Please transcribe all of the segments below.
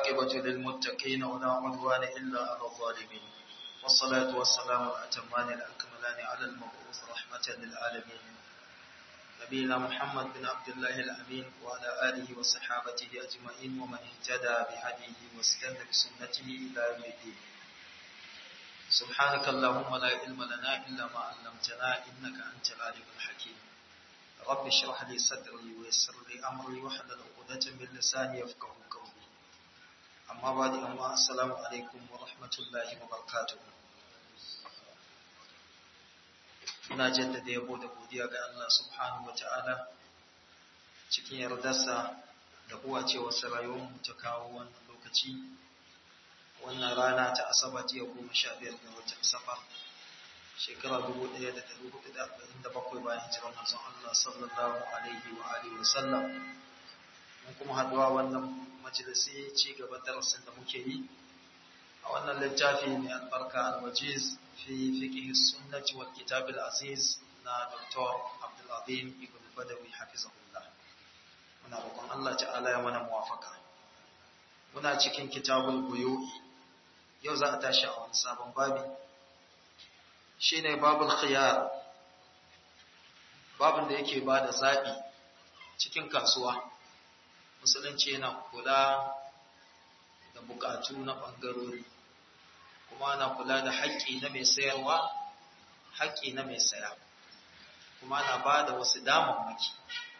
والعاقبة للمتقين ولا عدوان إلا على الظالمين والصلاة والسلام الأتمان الأكملان على المبعوث رحمة للعالمين نبينا محمد بن عبد الله الأمين وعلى آله وصحابته أجمعين ومن اهتدى بهديه واستنى بسنته إلى يوم الدين سبحانك اللهم لا علم لنا إلا ما علمتنا إنك أنت العليم الحكيم رب اشرح لي صدري ويسر لي أمري واحلل عقدة من لساني يفقه قولي أما بعد أما السلام عليكم ورحمة الله وبركاته Ina jaddada yabo da godiya ga Allah subhanahu wa ta'ala cikin yardarsa da kuwa cewa rayuwarmu ta kawo wannan lokaci wannan rana ta asabar jiya goma sha biyar ga watan safar shekara dubu ɗaya da ɗari hudu da arba'in da bakwai bayan hijirar manzon Allah sallallahu alaihi wa alihi wa sallam mun kuma haɗuwa wannan majalisi ci gaban darasin da muke yi a wannan littafi mai albarka al-wajiz fi fiqh sunnati wal kitab al-aziz na Dr. Abdul Azim Ibn Badawi hafizahullah muna roƙon Allah ta'ala ya mana muwafaka muna cikin kitabul buyu'i yau za a tashi a wani sabon babi shine babul khiyar babin da yake ba da zaɓi cikin kasuwa musulunci yana kula da buƙatu na ɓangarori kuma ana kula da haƙƙi na mai sayarwa haƙƙi na mai saya kuma ana ba da wasu damammaki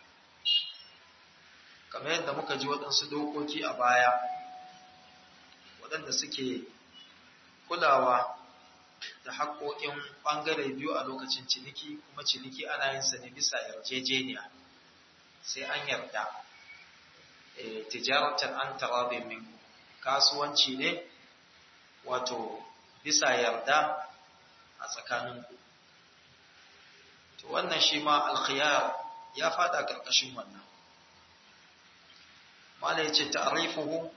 kamar yadda muka ji waɗansu dokoki a baya waɗanda suke kulawa da haƙoƙin ɓangare biyu a lokacin ciniki kuma ciniki ana yin sa ne bisa yarjejeniya sai an yarda tijaratan an tarabe min kasuwanci ne wato bisa yarda a tsakaninku to wannan shi ma alkhiyar ya fada ƙarƙashin wannan mala ya ce ta'arifuhu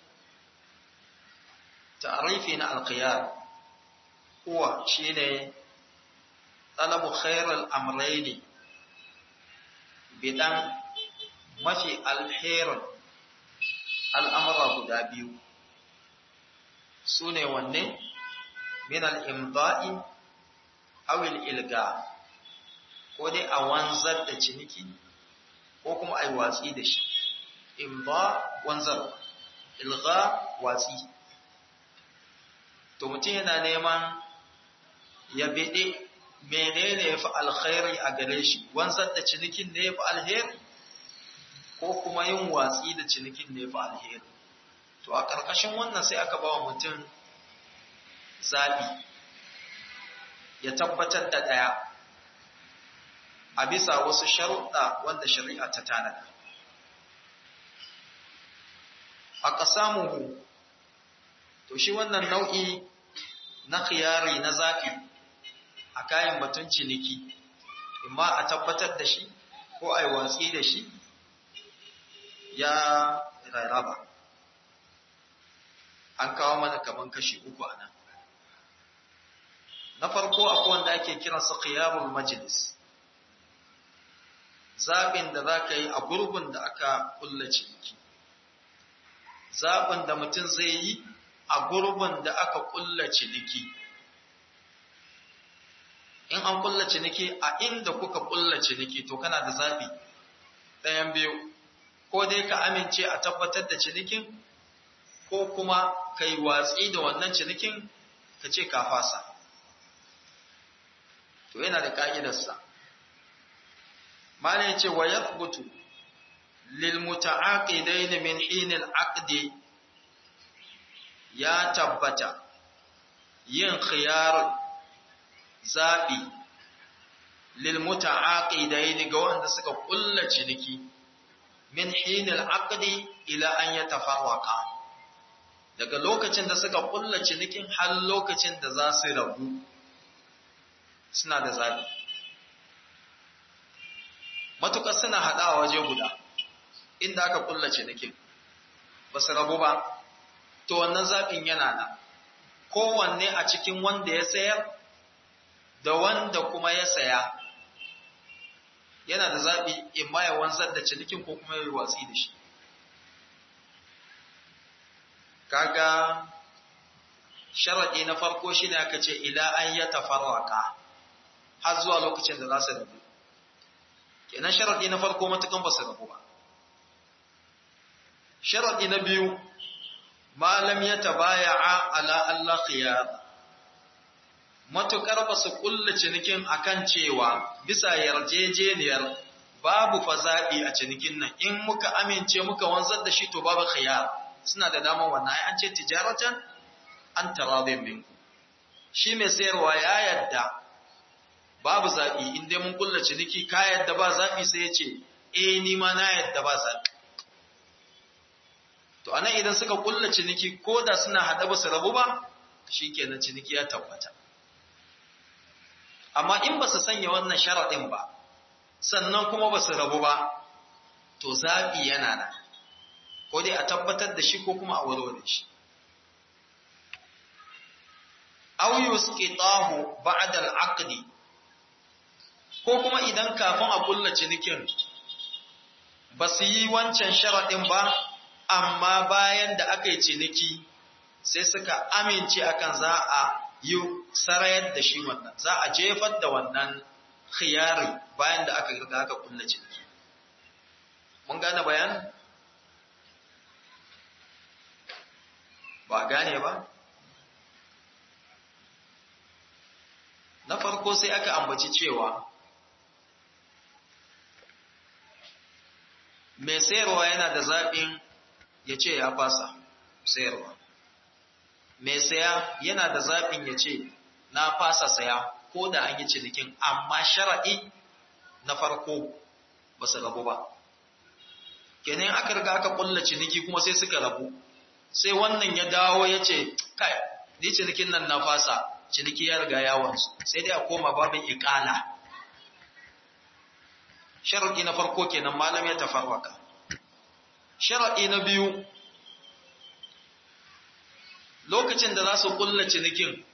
ta'arifi na alkhiyar huwa shine talabu khairul amrayni bidan mafi alherin al'amura guda biyu su ne wanne min al'imba'i awil ilga ko dai a wanzar da ciniki ko kuma a yi watsi da shi imba wanzar ilga watsi to mutum yana neman ya bede menene ya fi alkhairi a gare shi wanzar da cinikin ne ya fi alheri ko kuma yin watsi da cinikin ne ya fi alheri to a ƙarƙashin wannan sai aka ba wa mutum zaɓi ya tabbatar da ɗaya a bisa wasu sharuɗa wanda shari'a ta tanada a ƙasamuhu to shi wannan nau'i na khiyari na zaɓi a kayan batun ciniki imma a tabbatar da shi ko a yi watsi da shi ya rarraba an kawo mana kaman kashi uku a nan na farko akwai wanda ake kiransa khiyarul majlis zaɓin da za ka yi a gurbin da aka kulla ciniki zaɓin da mutum zai yi a gurbin da aka kulla ciniki in an kulla ciniki a inda kuka kulla ciniki to kana da zaɓi ɗayan biyu ko dai ka amince a tabbatar da cinikin ko kuma ka yi watsi da wannan cinikin ka ce ka fasa to yana da ƙa'idarsa mana ya ce wa ya lil muta'aqidaini min hinil aqdi ya tabbata yin khiyar zaɓi lilmuta'aqidain ga wanda suka kulla ciniki min hinil aqdi ila an yatafarraqa daga lokacin da suka kulla cinikin har lokacin da za su rabu suna da zaɓi matuƙar suna haɗawa waje guda inda aka kulla cinikin ba su rabu ba to wannan zaɓin yana nan kowanne a cikin wanda ya sayar da wanda kuma ya saya yana da zaɓi in ma ya wanzar da cinikin ko kuma ya yi watsi da shi kaga sharaɗi na farko shine aka ce ila an ya tafarraka har zuwa lokacin da za su rabu kenan sharaɗi na farko matukan ba su rabu ba sharaɗi na biyu malam ya tabaya'a ala Allah khiyar matukar ba su kulla cinikin akan cewa bisa yarjejeniyar babu fazaɓi a cinikin nan in muka amince muka wanzar da shi to babu khiyar suna da damar wannan ai an ce tijaratan an taradin minku shi mai sayarwa ya yadda babu zaɓi in dai mun kulla ciniki ka yadda ba zaɓi sai ya ce eh ni ma na yadda ba zaɓi to anan idan suka kulla ciniki ko da suna haɗa ba su rabu ba shikenan ciniki ya tabbata amma in ba su sanya wannan sharaɗin ba sannan kuma ba su rabu ba to zaɓi yana nan ko dai a tabbatar da shi ko kuma a warware shi aw yusqitahu ba'da al-aqd ko kuma idan kafin a kulla cinikin ba su yi wancan sharaɗin ba amma bayan da aka yi ciniki sai suka amince akan za a yi sarayar da shi wannan za a jefar da wannan khiyari bayan da aka riga aka kulla ciniki mun gane bayan ba gane ba na farko sai aka ambaci cewa mai sayarwa yana da zaɓin ya ce ya fasa sayarwa mai saya yana da zaɓin ya ce na fasa saya ko da an yi cinikin amma shara'i na farko ba su rabu ba kenan aka riga aka kulla ciniki kuma sai suka rabu sai wannan ya dawo ya ce kai ni cinikin nan na fasa ciniki ya riga yawansu sai dai a koma babin ikala sharaɗi na farko kenan malam ya tafarwaka sharaɗi na biyu lokacin da za su kulla cinikin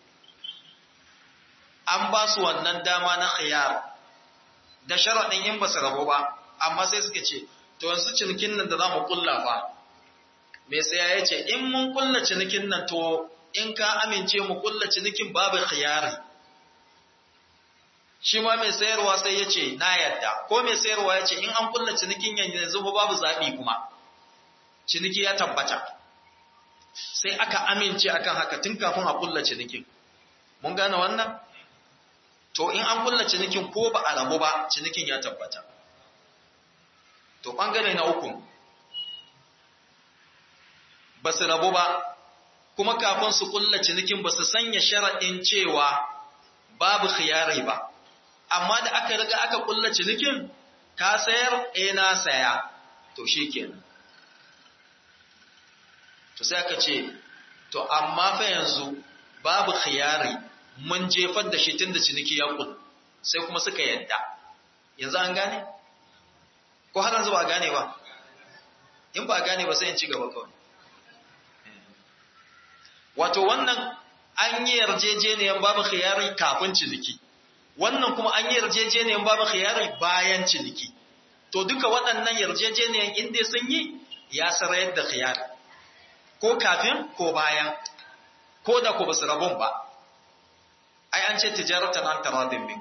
an ba su wannan dama na khiyar da sharaɗin in ba su rabu ba amma sai suka ce to yanzu cinikin nan da za mu kulla ba mai saya ya ce in mun kulla cinikin nan to in ka amince mu kulla cinikin babu khiyari shi ma mai sayarwa sai ya ce na yadda ko mai sayarwa ya ce in an kulla cinikin yanzu babu zaɓi kuma ciniki ya tabbata sai aka amince akan haka tun kafin a kulla cinikin mun gane wannan to in an kulla cinikin ko ba a rabu ba cinikin ya tabbata to ɓangare na uku ba su rabu ba kuma kafin su kulla cinikin ba su sanya sharaɗin cewa babu khiyari ba amma da aka riga aka kulla cinikin ka sayar eh na saya to shikenan to sai aka ce to amma fa yanzu babu khiyari mun jefar da shi tunda ciniki ya kul sai kuma suka yadda yanzu an gane ko har yanzu ba gane ba in ba gane ba sai in ci gaba kawai wato wannan an yi yarjejeniyar babu khiyari kafin ciniki wannan kuma an yi yarjejeniyar babu khiyari bayan ciniki to duka waɗannan yarjejeniyar inda sun yi ya sarayar da khiyari ko kafin ko bayan ko da ku basu rabon ba ai an ce tijaratan an taradin min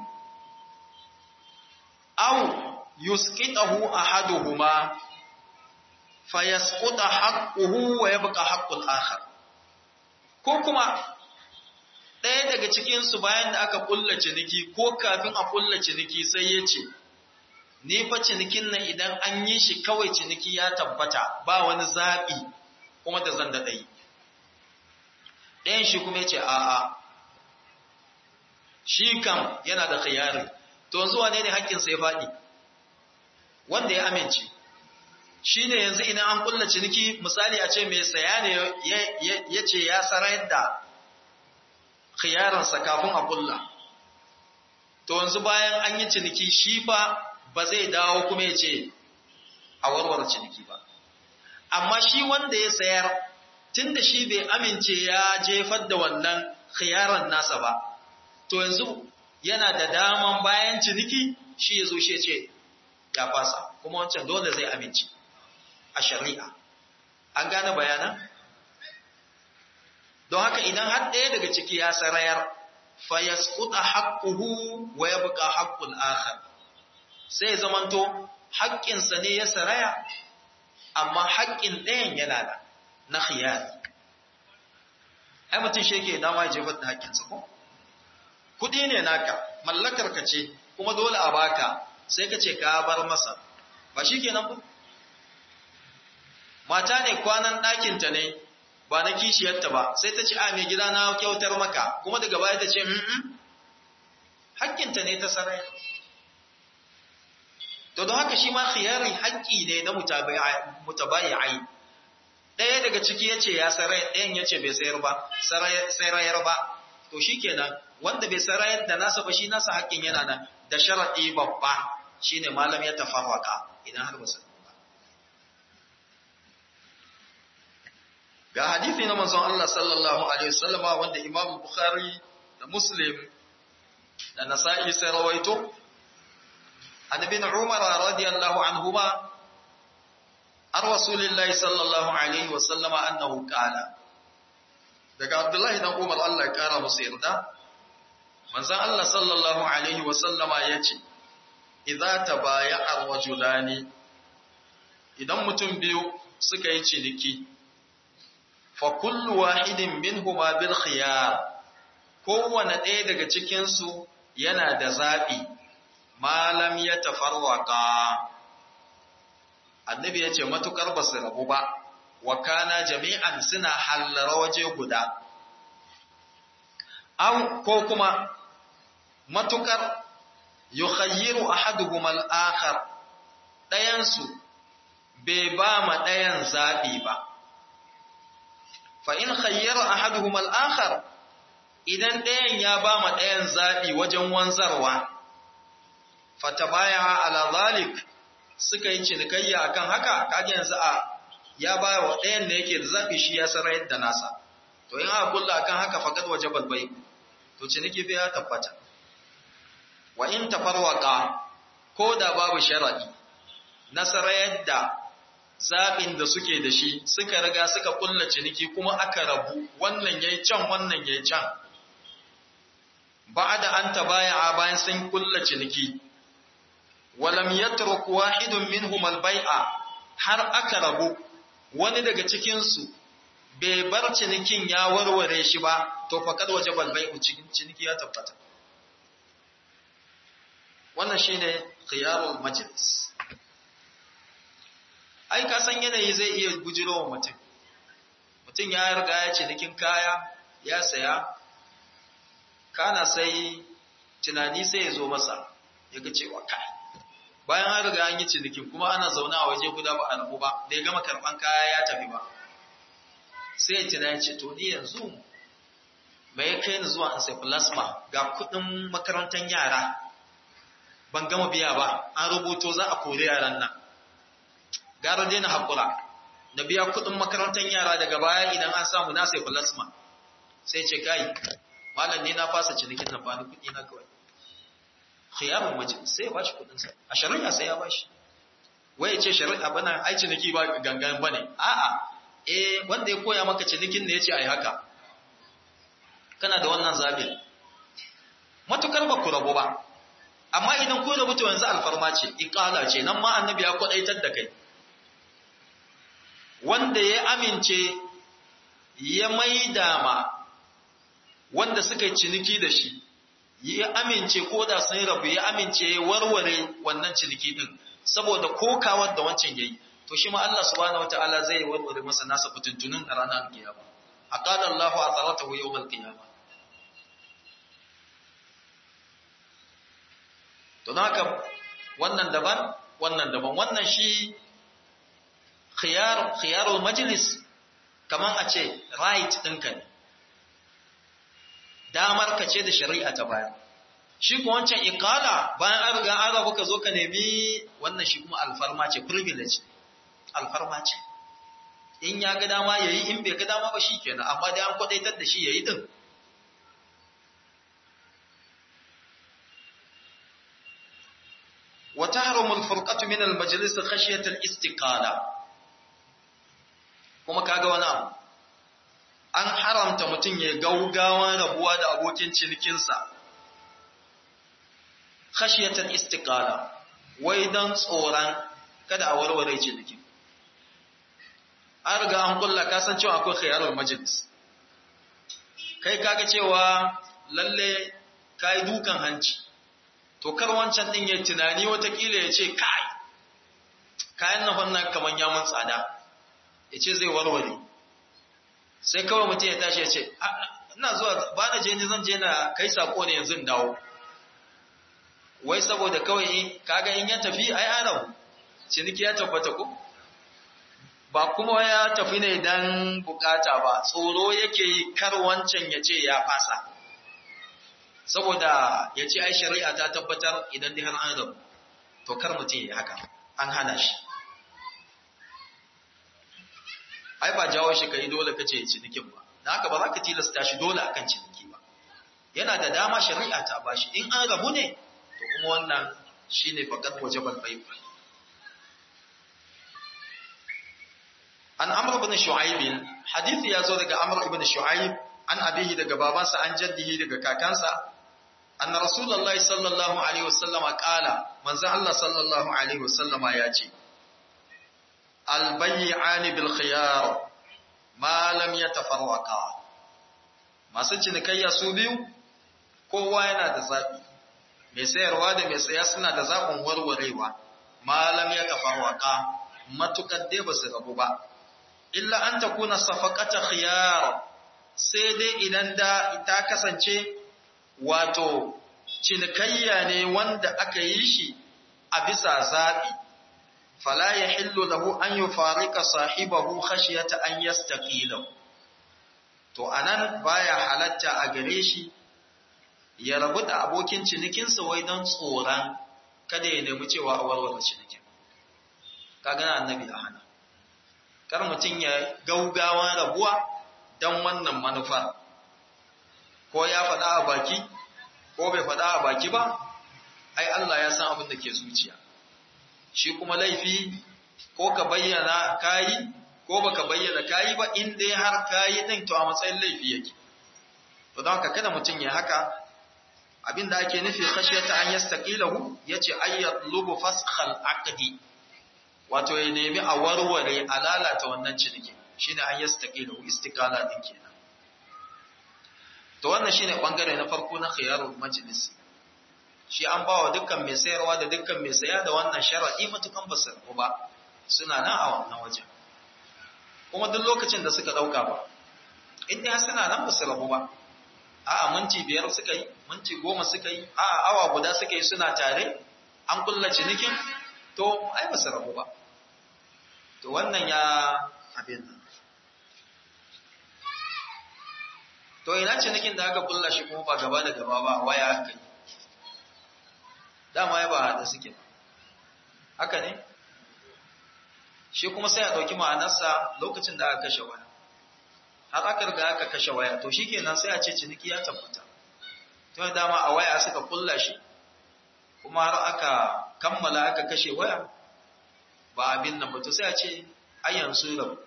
aw yusqitahu ahaduhuma fayasquta haqquhu wa yabqa haqqul akhar ko kuma ɗaya daga cikinsu bayan da aka ƙulla ciniki ko kafin a ƙulla ciniki sai ya ce, Ni fa cinikin nan idan an yi shi kawai ciniki ya tabbata ba wani zaɓi kuma da zan daɗa yi. Ɗayan shi kuma ya ce, A'a, shi kam yana da khiyari, to yanzu wane ne haƙƙinsa ya faɗi? Wanda ya amince. Shi ne yanzu idan an ƙulla ciniki misali a ce mai saya ne ya ce ya sarayar da khiyaransa kafin a kulla to yanzu bayan an yi ciniki shi fa ba zai dawo kuma ya ce a warware ciniki ba amma shi wanda ya sayar tunda shi bai amince ya jefar da wannan khiyaran nasa ba to yanzu yana da daman bayan ciniki shi ya zo shi ya ce ya fasa kuma wancan dole zai amince a shari'a an gane bayanan don haka idan har ɗaya daga ciki ya sarayar fa yasquta haqquhu wa yabqa haqqul akhar sai zamanto haƙƙinsa ne ya saraya amma haƙƙin ɗayan yana da na khiyar ai mutum shi yake dama ya jefar da haƙƙinsa ko kuɗi ne naka mallakar ka ce kuma dole a baka sai ka ce ka bar masa ba shi kenan ba mata ne kwanan ɗakinta ne ba na kishiyarta ba sai ta ce a mai gida na kyautar maka kuma daga baya ta ce haƙƙinta ne ta sarai to don haka shi ma khiyari haƙƙi ne na mutabayi'ai ɗaya daga ciki ya ce ya sarai ɗayan ya ce bai sayar ba sarayar ba to shi kenan wanda bai sarayar da nasa ba shi nasa haƙƙin yana nan da sharaɗi babba shine malam ya tafarwaka idan har ba su ba ga hadisi na manzon Allah sallallahu alaihi wasallama wanda Imam Bukhari da Muslim da Nasa'i sai rawaito an ibn Umar radiyallahu anhuma ar rasulillahi sallallahu alaihi wasallama annahu qala daga Abdullahi dan Umar Allah ya kara musu yarda manzon Allah sallallahu alaihi wasallama yace idza tabaya'a rajulani idan mutum biyu suka yi ciniki fa kullu wahidin minhuma bil khiyar kowane ɗaya daga cikin su yana da zabi malam ya tafarwaka annabi yace matukar basu rabu ba wa kana jami'an suna hallara waje guda aw ko kuma matukar yukhayyiru ahaduhum al-akhar dayan su bai ba ma dayan zabi ba fa in khayyara ahaduhum al-akhar idan dayan ya ba ma dayan zabi wajen wanzarwa fatabaya ala zalik suka yi cinikayya akan haka kaje yanzu a ya ba wa dayan da yake da zabi shi ya sarar da nasa to in aka kulla akan haka faqad wajaba bai to ciniki bai ya tabbata wa in tafarwaka ko da babu sharadi nasara yadda zaɓin da suke da shi suka riga suka kulla ciniki kuma aka rabu wannan yayi can wannan yayi can ba'da an tabaya bayan sun kulla ciniki walam yatruk wahidun minhum al-bai'a har aka rabu wani daga cikin su bai bar cinikin ya warware shi ba to faqad wajaba al-bai'u cikin ciniki ya tabbata wannan shine khiyarul majlis ai ka san yanayi zai iya gujirowa mutum mutum ya riga ya cinikin kaya ya saya kana sai tunani sai ya zo masa ya ga cewa kai bayan an riga an yi cinikin kuma ana zaune a waje guda ba a rabu ba da ya gama karban kaya ya tafi ba sai ya tunani ce to ni yanzu mai kai ni zuwa an sai plasma ga kudin makarantar yara ban gama biya ba an rubuto za a kori yaran nan gara dai na haƙura na biya kuɗin makarantar yara daga baya idan an samu na sai plasma sai ce kai malam ne na fasa cinikin nan ba ni kuɗi na kawai khiyarun mace sai ya bashi kuɗin sa a shari'a sai ya bashi wai ya ce shari'a bana ai ciniki ba gangan bane a'a eh wanda ya koya maka cinikin ne ya ce ai haka kana da wannan zabi matukar ba ku rabu ba amma idan ku rabu to yanzu alfarma ce iqala ce nan ma annabi ya kwadaitar da kai wanda ya amince ya maida ma wanda suka yi ciniki da shi ya amince ko da sun rabu ya amince ya warware wannan ciniki din saboda kokawar da wancan yayi to shi ma Allah subhanahu wataala zai warware masa nasa fitintunin a ranar kiyama aqala Allahu atharatahu yawmal qiyamah to haka wannan daban wannan daban wannan shi khiyar khiyarul majlis kaman a ce right ɗinka ne damar ka ce da shari'a ta baya shi ko wancan iqala bayan an riga an rabu ka zo ka nemi wannan shi kuma alfarma ce privilege alfarma ce in ya ga dama yayi in bai ga dama ba shikenan amma dai an kwadaitar da shi yayi din وتحرم الفرقة من المجلس خشية الاستقالة kuma kaga wani abu an haramta mutum ya gaugawan rabuwa da abokin cinikinsa khashiyatan istiqala wai dan tsoron kada a warware cinikin an riga an kulla ka san cewa akwai khiyarul majlis kai kaga cewa lalle kai dukan hanci to kar wancan din ya tunani watakila ya ce kai kayan na wannan kaman ya mun tsada ya ce zai warware sai kawai mutum ya tashi ya ce ina zuwa ba na je ni zan je na kai sako ne yanzu dawo wai saboda kawai kaga in ya tafi ai ana ciniki ya tabbata ko ba kuma ya tafi ne dan bukata ba tsoro yake yi kar wancan ya ce ya fasa saboda ya ce ai shari'a ta tabbatar idan dai har an rabu to kar mutum ya haka an hana shi ai ba jawo shi kai dole kace cinikin ba dan haka ba za ka tilasta shi dole akan ciniki ba yana da dama shari'a ta bashi in an rabu ne to kuma wannan shine faqat wajibal bayt an amr ibn shu'aib hadisi yazo daga amr ibn shu'aib an abihi daga babansa an jaddihi daga kakansa anna rasulullahi sallallahu alaihi wasallam qala manzo Allah sallallahu alaihi wasallam ya ce albay'ani bil khiyar ma lam yatafarraqa masu cinikayya su biyu kowa yana da zabi mai sayarwa da mai saya suna da zabin warwarewa ma lam yatafarraqa matukar dai ba su rabu ba illa an takuna safaqata khiyar sai dai idan da ta kasance wato cinikayya ne wanda aka yi shi a bisa zabi fala yahillu lahu an yufarika sahibahu khashyata an yastaqila to anan baya halatta a gare shi ya rabu da abokin cinikinsa wai don tsoron kada ya nemi cewa a warware cinikin kaga annabi a hana kar mutum ya gaugawa rabuwa don wannan manufar ko ya faɗa a baki ko bai faɗa a baki ba ai Allah ya san abin da ke zuciya shi kuma laifi ko ka bayyana kayi ko baka bayyana kayi ba in dai har kayi din to a matsayin laifi yake to don haka kada mutum ya haka abinda ake nufi khashiyata an yastaqilahu yace ayyatlubu faskhal aqdi wato ya nemi a warware a lalata wannan ciniki shine an yastaqilahu istiqala din kenan to wannan shine bangare na farko na khiyarul majlis shi an bawa dukkan mai sayarwa da dukkan mai saya da wannan sharadi matukan basu ba suna nan a wannan wajen kuma duk lokacin da suka dauka ba in dai suna nan basu rabu ba a'a minti biyar suka yi minti goma suka yi a'a awa guda suka yi suna tare an kulla cinikin to ai basu rabu ba to wannan ya abin nan to ina cinikin da aka kulla shi kuma ba gaba da gaba ba waya aka yi dama ya ba haɗa suke haka ne shi kuma sai a ɗauki ma'anarsa lokacin da aka kashe waya har aka riga aka kashe waya to shi kenan sai a ce ciniki ya tabbata to dama a waya suka kulla shi kuma har aka kammala aka kashe waya ba abin nan ba to sai a ce ayyan su rabu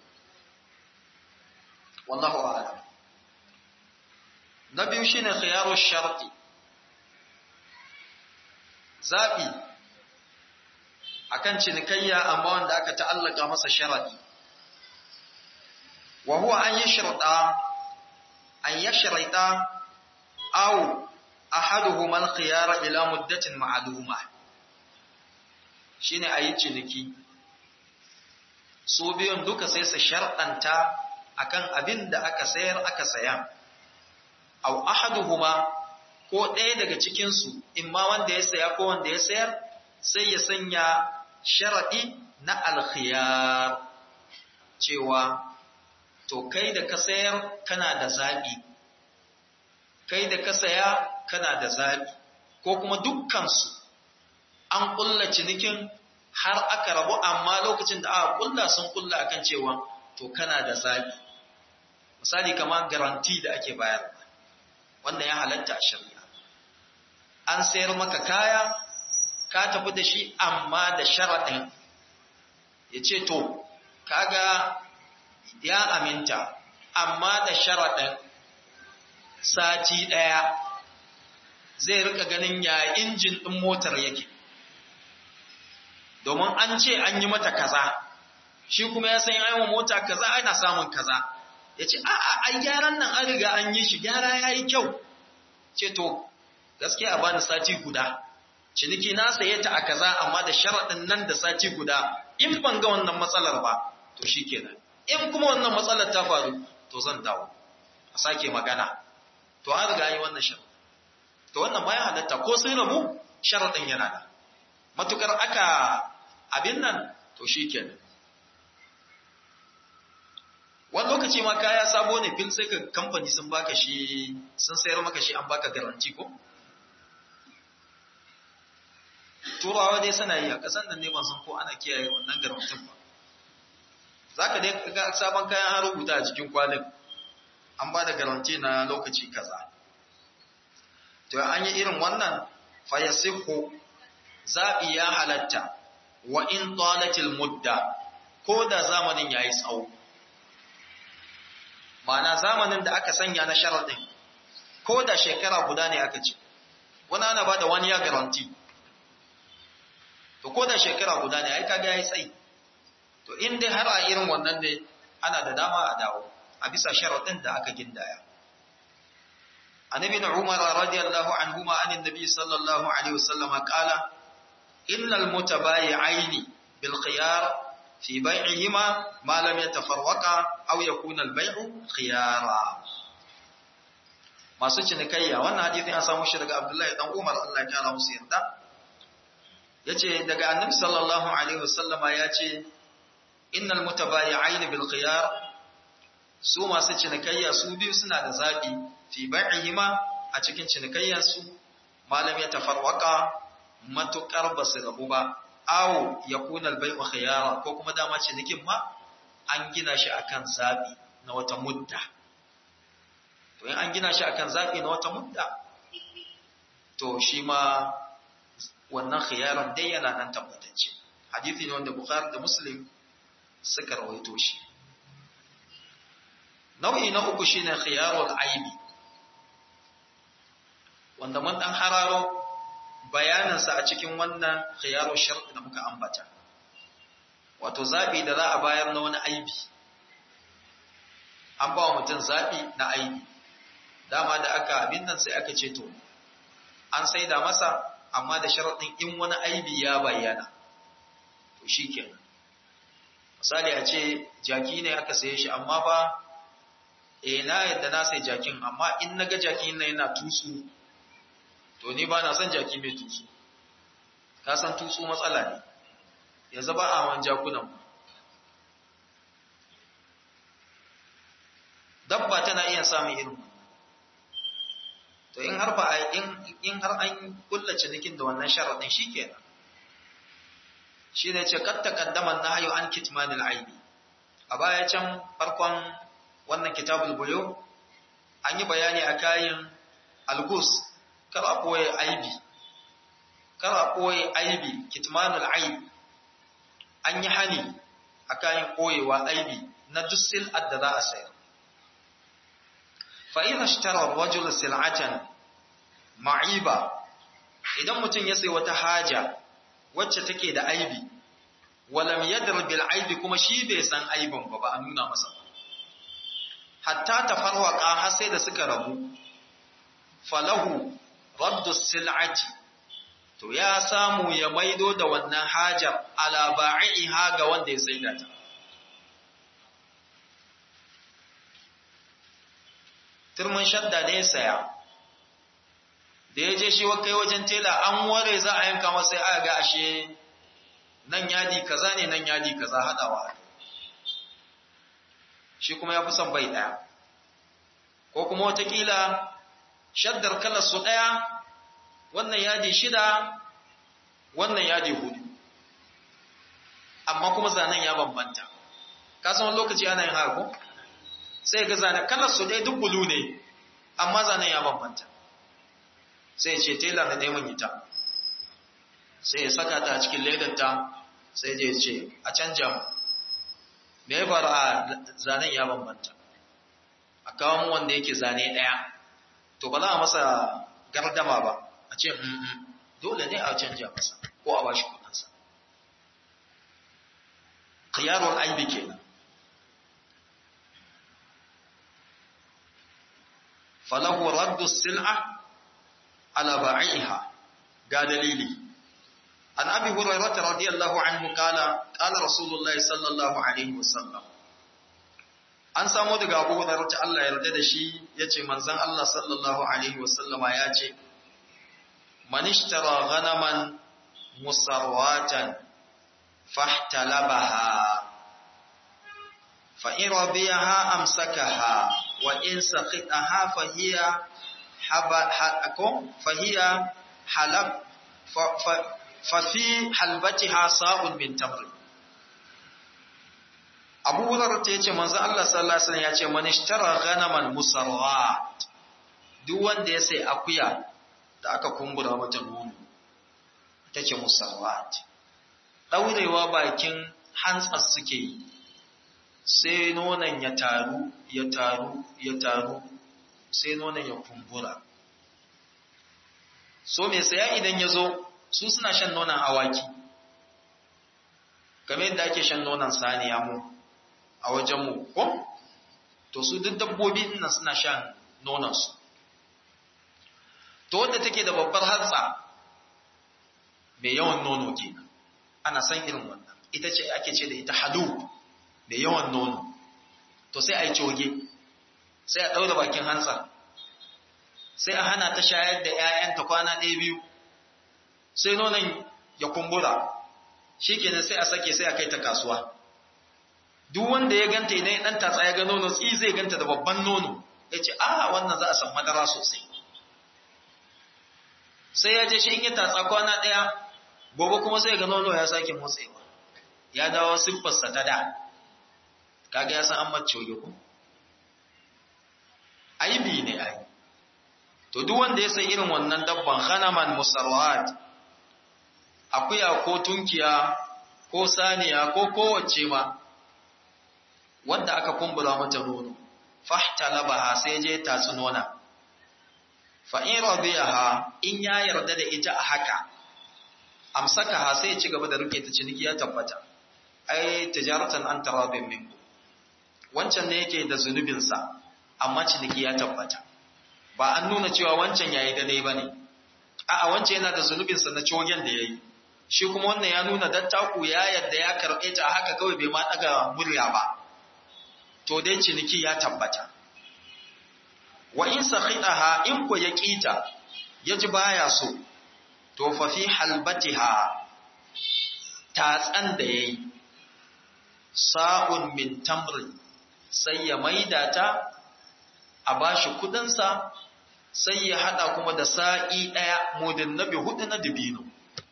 wallahu a'lam na biyu shine khiyaru sharti zabi akan cinikayya amma wanda aka ta'allaka masa sharadi wa huwa an yashrata an yashrata aw ahaduhuma al-khiyara ila muddatin ma'luma shine ayi ciniki su biyun duka sai su sharɗanta akan abin da aka sayar aka saya aw ahaduhuma ko ɗaya daga cikin su imma wanda ya saya ko wanda ya sayar sai ya sanya sharadi na alkhiyar cewa to kai da ka sayar kana da zabi kai da ka saya kana da zabi ko kuma dukkan su an kulla cinikin har aka rabu amma lokacin da aka kulla sun kulla akan cewa to kana da zabi misali kamar garanti da ake bayar wannan ya halatta a shari'a an sayar maka kaya ka tafi da shi amma da sharaɗin ya ce to kaga ya aminta amma da sharaɗin sati ɗaya zai rika ganin ya injin ɗin motar yake domin an ce an yi mata kaza shi kuma ya san yawan mota kaza ana samun kaza ya ce a'a ai gyaran nan an riga an yi shi gyara ya yi kyau ce to gaskiya ba ni sati guda ciniki na saye ta a kaza amma da sharaɗin nan da sati guda in ban ga wannan matsalar ba to shi kenan in kuma wannan matsalar ta faru to zan dawo a sake magana to an riga yi wannan sharaɗin to wannan bayan halatta ko sun rabu sharaɗin yana da matukar aka abin nan to shi kenan wani lokaci ma kaya sabo ne fil sai ka kamfani sun baka shi sun sayar maka shi an baka garanti ko turawa dai suna yi a ƙasan nan ne ban san ko ana kiyaye wannan garantin ba za ka dai ga sabon kayan an rubuta a cikin kwalin an ba da garanti na lokaci kaza to an yi irin wannan fayasihu zaɓi ya halatta wa in talatil mudda ko da zamanin ya yi tsawo ma'ana zamanin da aka sanya na sharaɗin ko da shekara guda ne aka ce wani ana ba da wani ya garanti to ko da shekara guda ne ai kaga yayi tsayi to in dai har a irin wannan ne ana da dama a dawo a bisa sharaɗin da aka gindaya عن ابن عمر رضي الله عنهما عن النبي صلى الله عليه وسلم قال إن المتبايعين بالخيار في بيعهما ما لم يتفرقا أو يكون البيع خيارا masu cinikayya wannan hadisin an samu shi daga Abdullahi dan Umar Allah ya kara musu yarda yace daga Annabi sallallahu alaihi wasallama yace innal mutabayi'ain bil khiyar su masu cinikayya su biyu suna da zabi fi bai'ihima a cikin cinikayyansu malam ya tafarwaka matukar ba su rabu ba aw yakuna al-bai'u khiyara ko kuma dama cinikin ma an gina shi akan zabi na wata mudda to in an gina shi akan zabi na wata mudda to shi ma wannan khiyaran dai yana nan tabbatacce hadisi ne wanda Bukhari da Muslim suka rawaito shi nau'i na uku shine khiyarul aibi wanda mun dan hararo bayaninsa a cikin wannan khiyarul shart da muka ambata wato zabi da za a bayar na wani aibi an ba wa mutum zabi na aibi dama da aka abin nan sai aka ce to an saida masa amma da sharaɗin in wani aibi ya bayyana to shikenan misali a ce jaki ne aka saye shi amma ba eh na yadda na sai jakin amma in naga jakin nan yana tutsu to ni ba na son jaki mai tutsu ka san tutsu matsala ne yanzu ba a wan jakunan dabba tana iya samun irin to in har ba in in har an kulla cinikin da wannan sharadin shikenan shine ce kat taqaddama nahyu an kitmanil aibi a baya can farkon wannan kitabul buyu an yi bayani a kayan algus kara koye aibi kara koye aibi kitmanul aibi an yi hani a kayan koyewa aibi na duk sil'ad da za a sayar fa'ina shitarar rajul sil'atan ma'iba idan mutum ya sai wata haja wacce take da aibi walam yadr bil aibi kuma shi bai san aibin ba ba a nuna masa ba hatta tafarwaqa har sai da suka rabu falahu raddu sil'ati to ya samu ya maido da wannan hajar ala ba'iha ga wanda ya saida ta turmin shadda ne saya da ya je shi kai wajen tela an ware za a yanka masa ya ga ashe nan yadi kaza ne nan yadi kaza hadawa shi kuma ya fi son bai ɗaya ko kuma watakila shaddar kalar su ɗaya wannan yadi shida wannan yadi hudu amma kuma zanen ya bambanta kasan wani lokaci ana yin haka sai ga zanen kalar su ɗaya duk bulu ne amma zanen ya bambanta sai ce tela na neman ita sai ya saka ta a cikin ledarta sai je ce a canja mu me ya faru a zanen ya bambanta a kawo mu wanda yake zane ɗaya to ba za a masa gardama ba a ce dole ne a canja masa ko a bashi kudinsa khiyarul aibi kenan falahu raddu sil'a ala ba'iha ga dalili an abi hurairah radiyallahu anhu kala kala rasulullahi sallallahu alaihi wasallam an samu daga abu hurairah Allah ya yarda da shi yace manzon Allah sallallahu alaihi wasallama ya ce man ishtara ghanaman musarwatan fahtalabaha fa in rabiyaha amsakaha wa in saqitaha fa hiya habakum fa hiya halab fa fi halbatiha sa'un min tamr Abu Hurairah ta yace manzo Allah sallallahu alaihi wasallam yace man ishtara ghanaman musarwat duk wanda ya sai akuya da aka kumbura mata nono take musarwat daurewa bakin hantsas suke yi sai nonon ya taru ya taru ya taru sai nonon ya kumbura so mai saya idan ya zo su suna shan nonon awaki game yadda ake shan nonon saniya mu a wajenmu ko to su duk dabbobi nan suna shan nononsu to wadda take da babbar hatsa mai yawan nono kenan ana san irin wannan ita ce ake ce da ita halu mai yawan nono to sai a yi coge sai a ɗaura bakin hantsa sai a hana ta shayar da ‘ya'yanta kwana ɗaya biyu sai nonon ya kumbura shi kenan sai a sake sai a kai ta kasuwa duk wanda ya ganta idan ya ɗan tatsa ya ga nono tsi zai ganta da babban nono ya ce a wannan za a san madara sosai sai ya je shi in ya tatsa kwana ɗaya gobe kuma sai ga nono ya sake motsewa ya dawo siffarsa ta da kaga ya san an mace ko aibi ne ai to duk wanda ya san irin wannan dabban khanaman musarrat akuya ko tunkiya ko saniya ko kowace ma wanda aka kumbura mata nono fahtalabaha sai je tatsu nona fa in radiyaha in ya yarda da ita a haka amsakaha sai ci gaba da rike ta ciniki ya tabbata ai tijaratan an tarabin minku wancan ne yake da zunubinsa amma ciniki ya tabbata ba an nuna cewa wancan yayi daidai bane a'a wancan yana da zunubinsa na cogen da yayi shi kuma wannan ya nuna dattaku ya yadda ya karɓe ta haka kawai bai ma daga murya ba to dai ciniki ya tabbata wa in sakhidaha in ko ya kita yaji baya so to fa fi halbatiha tatsan da yayi sa'un min tamrin sai ya maida ta a bashi kudinsa sai ya hada kuma da sa'i daya mudin nabi hudu na dibino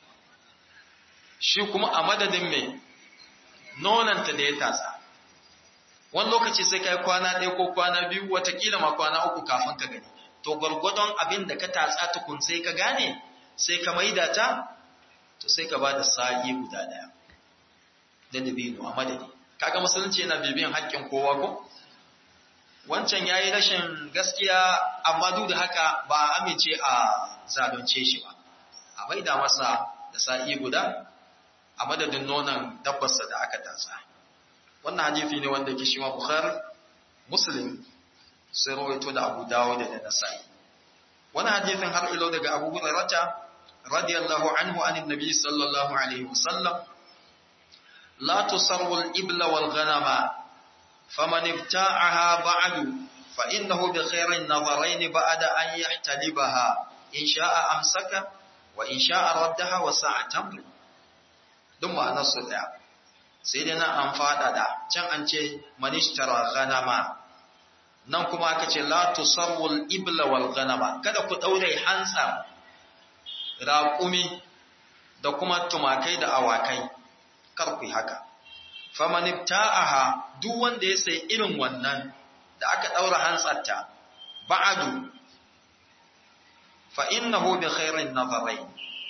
shi kuma a madadin mai nonanta da ya tatsa wani lokaci sai kai kwana ɗaya ko kwana biyu watakila ma kwana uku kafin ka gani to gwargwadon abin da ka tatsa tukun sai ka gane sai ka maida ta to sai ka ba da sa'i guda ɗaya da dabino a madadi kaga musulunci yana bibiyan haƙƙin kowa ko wancan yayi rashin gaskiya amma duk da haka ba a amince a zalunce shi ba a maida masa da sa'i guda a madadin nonon dabbarsa da aka tatsa wannan hadisi ne wanda ke shi ma bukhari muslim sai rawaito da abu dawud da nasa'i wannan hadisin har ilo daga abu hurairah radiyallahu anhu anin nabi sallallahu alaihi wasallam la tusarru al-ibla wal ghanama faman ibta'aha ba'du fa innahu bi khairin nadharain ba'da an yahtalibaha in sha'a amsaka wa in sha'a raddaha wa sa'a tamr duk ma'anar su daya sai dai nan an faɗaɗa can an ce manishtara ganama nan kuma aka ce la tusarwul ibla wal ganama kada ku ɗaure hantsa raƙumi da kuma tumakai da awakai kar ku yi haka famanibta'aha duk wanda ya sai irin wannan da aka ɗaura hantsarta ba'adu fa innahu bi khairin nazarai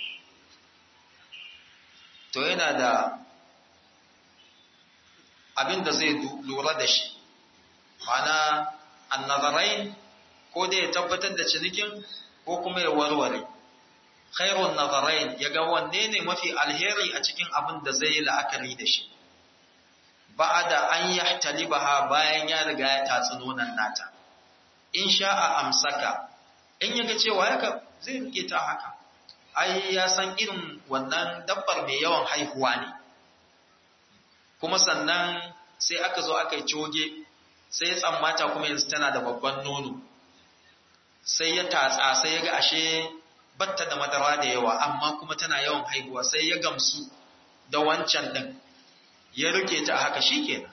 to yana da abin da zai lura da shi mana annazarain ko da ya tabbatar da cinikin ko kuma ya warware khairun nazarain ya ga wanne ne mafi alheri a cikin abin da zai yi la'akari da shi ba'ada an yahtalibaha bayan ya riga ya tatsi nonon nata in sha'a amsaka in yaga cewa yaka zai rike ta haka ai ya san irin wannan dabbar mai yawan haihuwa ne kuma sannan sai aka zo aka yi coge sai ya tsammata kuma yanzu tana da babban nono sai ya tatsa sai ya ga ashe batta da madara da yawa amma kuma tana yawan haihuwa sai ya gamsu da wancan din ya rike ta haka shikenan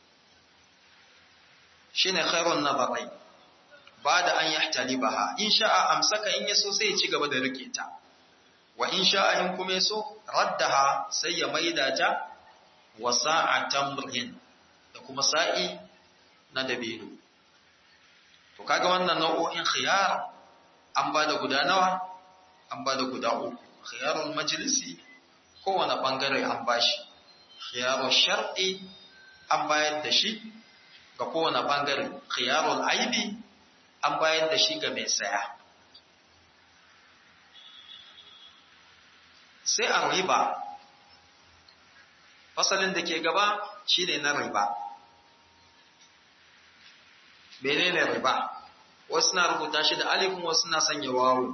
shine khairun nabarai ba da an yahtalibaha in sha'a amsaka in yaso sai ya ci gaba da rike ta wa in sha'a in kuma yaso raddaha sai ya maida ta wa sa'atan murhin da kuma sa'i na dabino to kaga wannan nau'o'in khiyar an ba da guda nawa an ba da guda uku khiyarul majlisi kowane bangare an bashi khiyarul shar'i an bayar da shi ga kowane bangare khiyarul aibi an bayar da shi ga mai saya sai an riba fasalin da ke gaba shine na riba menene riba wasu na rubuta shi da alifin wasu na sanya wawo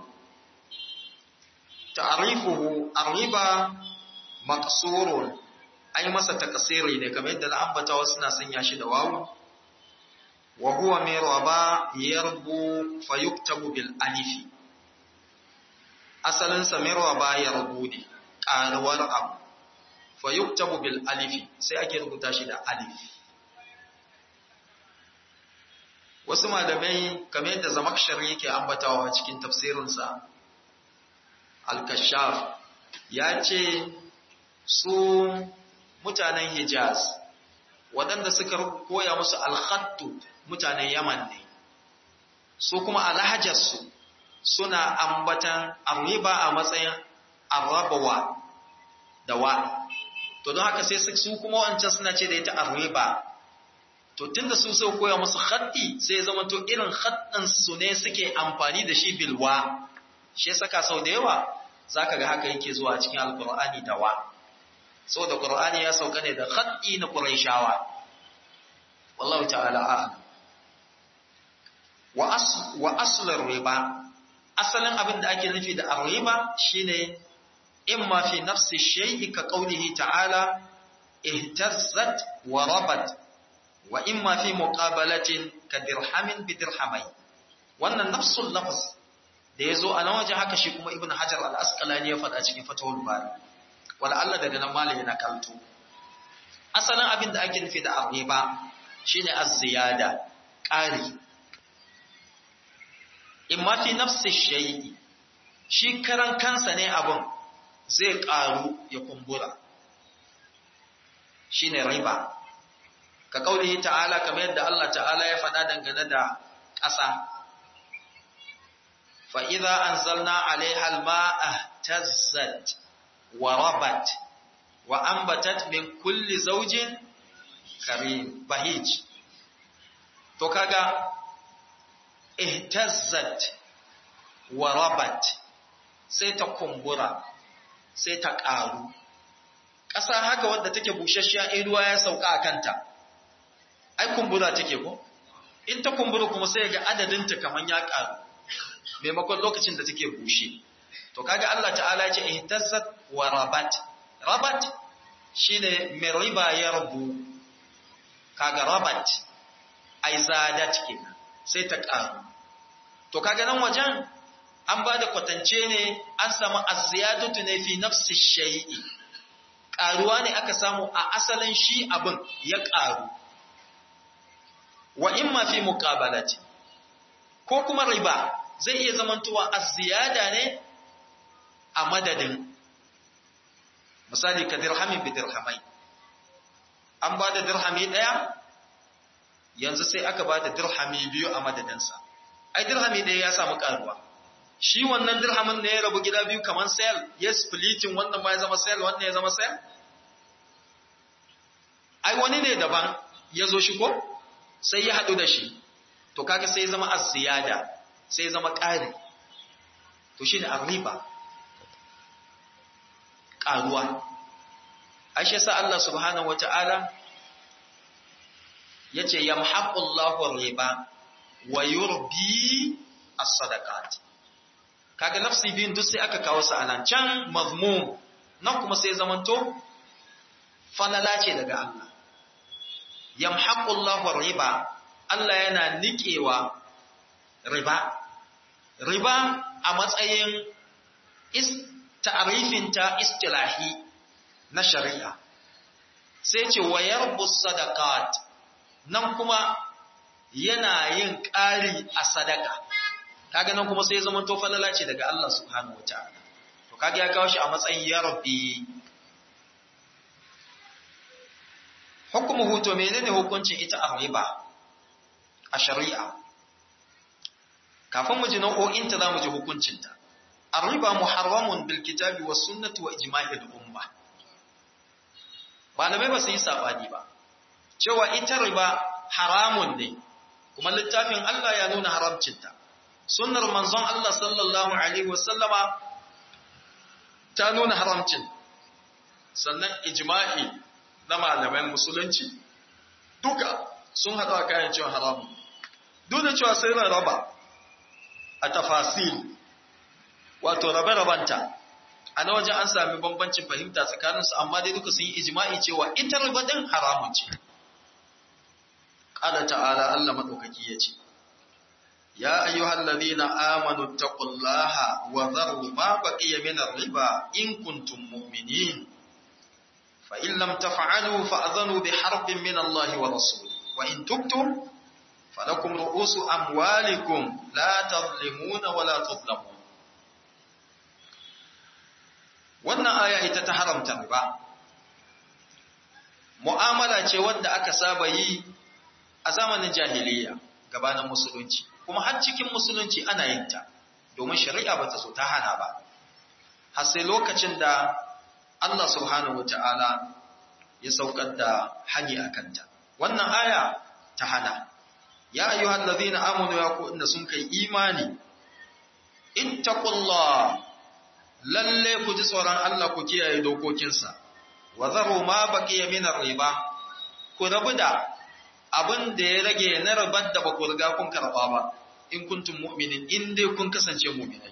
ta'rifuhu arriba maqsurun ai masa takasiri ne kamar yadda na ambata wasu na sanya shi da wawo wa huwa min raba yarbu fayuktabu bil alifi asalin sa min raba yarbu ne karuwar abu fayuktabu bil alifi sai ake rubuta shi da alif wasu malamai kamar yadda zamakshar yake ambatawa cikin tafsirinsa al-kashaf ya ce su mutanen hijaz waɗanda suka koya musu alhattu mutanen yaman ne su kuma alhajarsu suna ambatan arriba a matsayin arrabawa da wa to don haka sai su kuma wancan suna ce da ita arriba to tunda su sau koya musu khatti sai zama to irin khattin su ne suke amfani da shi bilwa shi saka sau da yawa zaka ga haka yake zuwa cikin alqur'ani da wa saboda qur'ani ya sauka ne da khatti na quraishawa wallahu ta'ala a'lam wa asl wa asl riba asalin abin da ake nufi da arriba shine imma fi nafsi shay'i ka qawlihi ta'ala ihtazzat wa rabat wa imma fi muqabalatin ka dirhamin bi dirhamai wannan nafsul lafz da yazo a nan waje haka shi kuma ibnu hajar al-asqalani ya faɗa cikin fatawul bari wala Allah daga nan malami na kalto asalin abin da ake nufi da arriba shine az-ziyada ƙari imma fi nafsi shay'i shi karan kansa ne abun zai ƙaru ya kumbura shine riba ka kaulihi ta'ala kamar yadda Allah ta'ala ya faɗa dangane da ƙasa fa idza anzalna 'alayha al-ma'a tazzat wa rabat wa anbatat min kulli zawjin karim bahij to kaga ihtazzat wa rabat sai ta kumbura sai ta ƙaru ƙasa haka wadda take busasshiya in ruwa ya sauka a kanta ai kumbura take ko in ta kumbura kuma sai ga adadin ta kaman ya karu maimakon lokacin da take bushe to kaga Allah ta'ala ya ce ihtazzat wa rabat rabat shine mai riba ya rabu kaga rabat ai zadat kenan sai ta karu to kaga nan wajen an ba da kwatance ne an samu az-ziyadatu ne fi nafsi shay'i karuwa ne aka samu a asalin shi abin ya karu wa imma fi muqabalati ko kuma riba zai iya zamantowa az-ziyada ne a madadin misali ka dirhamin bi dirhamai an ba da dirhami daya yanzu sai aka ba da dirhami biyu a madadinsa ai dirhami daya ya samu karuwa shi wannan dirhamin ne ya rabu gida biyu kamar sale ya splitting wannan ma ya zama sale wannan ya zama sale ai wani ne daban ya zo shi ko sai ya haɗu da shi to kaga sai zama az-ziyada sai zama ƙari to shine ar-riba ƙaruwa ashe sa Allah subhanahu wata'ala yace yamhaqullahu ar-riba wa yurbi as-sadaqat kaga nafsi biyun duk sai aka kawo su anan can mazmum nan kuma sai zamanto falala ce daga Allah yamhaqullahu riba Allah yana nikewa riba riba a matsayin is ta'rifin ta istilahi na shari'a sai ce wayar sadaqat nan kuma yana yin ƙari a sadaka kaga nan kuma sai zaman to falala ce daga Allah subhanahu wataala to kaga ya kawo shi a matsayin ya rabbi hukumuhu to menene hukuncin ita a riba a shari'a kafin mu ji nau'o'in ta zamu ji hukuncin ta ar-riba muharramun bil kitabi was sunnati wa ijma'il umma malamai ba su yi sabani ba cewa ita riba haramun ne kuma littafin Allah ya nuna haramcinta sunnar manzon Allah sallallahu alaihi wasallama ta nuna haramcin sannan ijma'i na malaman musulunci duka sun haɗa kayan cewa haramun duk da cewa sai raba a tafasil wato rabe-rabanta a na wajen an sami bambancin fahimta tsakaninsu amma dai duka sun yi ijma'i cewa ita riba din haramun ce ƙala ta'ala Allah maɗaukaki ya ce ya ayyuhal ladina amanu taqullaha wa dharu ma baqiya min ar-riba in kuntum mu'minin fa in lam taf'alu fa'dhanu bi harbin min Allah wa rasulihi wa in tubtum falakum ru'usu amwalikum la tadhlimuna wa la tudhlamun wannan aya ita ta haramta riba mu'amala ce wadda aka saba yi a zamanin jahiliya gabanin musulunci kuma har cikin musulunci ana yin ta domin shari'a ba ta so ta hana ba har sai lokacin da Allah subhanahu wata'ala ya saukar da hani a kanta wannan aya ta hana ya ayyuhal ladhina amanu ya ku inda sun kai imani ittaqullah lalle ku ji tsoron Allah ku kiyaye dokokinsa wa zaru ma baqiya min riba ku rabu da abin da ya rage na rabar da ba ku riga kun karba ba in kuntum mu'minin in dai kun kasance mu'minai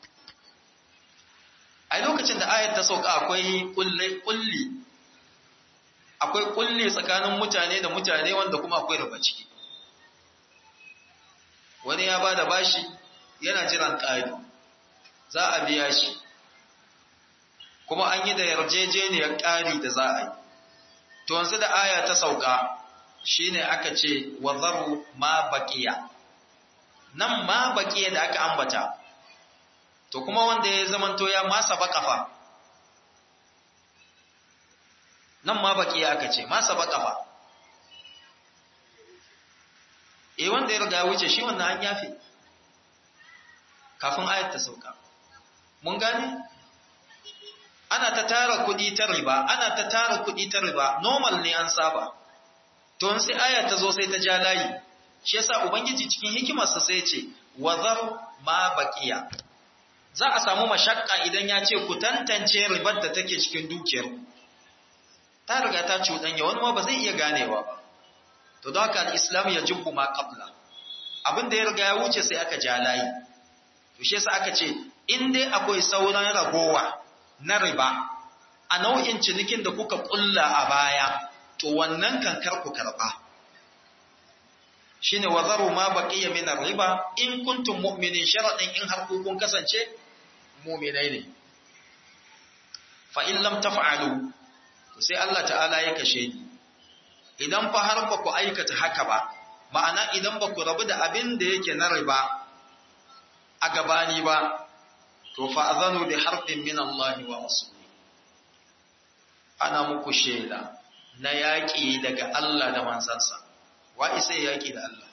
a lokacin da ayat ta sauka akwai kulli kulli akwai kulli tsakanin mutane da mutane wanda kuma akwai riba ciki wani ya bada bashi yana jiran ƙari za a biya shi kuma an yi da yarjejeniyar ƙari da za a yi. To yanzu da aya ta sauka shi ne aka ce wa zaru ma baƙiya. Nan ma baƙiya da aka ambata, to kuma wanda ya zamanto ya masa baƙafa. Nan ma baƙiya aka ce, masa baƙafa. E wanda ya riga wuce shi wannan an yafe, kafin ayat ta sauka. Mun gane? ana ta tara kuɗi ta riba ana ta tara kuɗi ta riba normal ne an saba to sai aya ta zo sai ta ja layi shi yasa ubangiji cikin hikimarsa sai ce wazar ma baqiya za a samu mashakka idan ya ce ku tantance ribar da take cikin dukiyar ta riga ta cuɗanya wani ma ba zai iya ganewa ba to don haka al-islam ya jubbu ma qabla abin da ya riga ya wuce sai aka ja layi to shi yasa aka ce in dai akwai sauran ragowa na riba a nau'in cinikin da kuka kulla a baya to wannan kankar ku karba shine wazaru ma baqiya min riba in kuntum mu'minin sharadin in har kun kasance mu'minai ne fa in lam taf'alu to sai Allah ta'ala ya kashe ni idan fa har ba ku aikata haka ba ma'ana idan ba ku rabu da abin da yake na riba a gabani ba to fa'azanu bi harfin min Allah wa rasuli ana muku shela na yaƙi daga Allah da manzansa wa isa yaƙi da Allah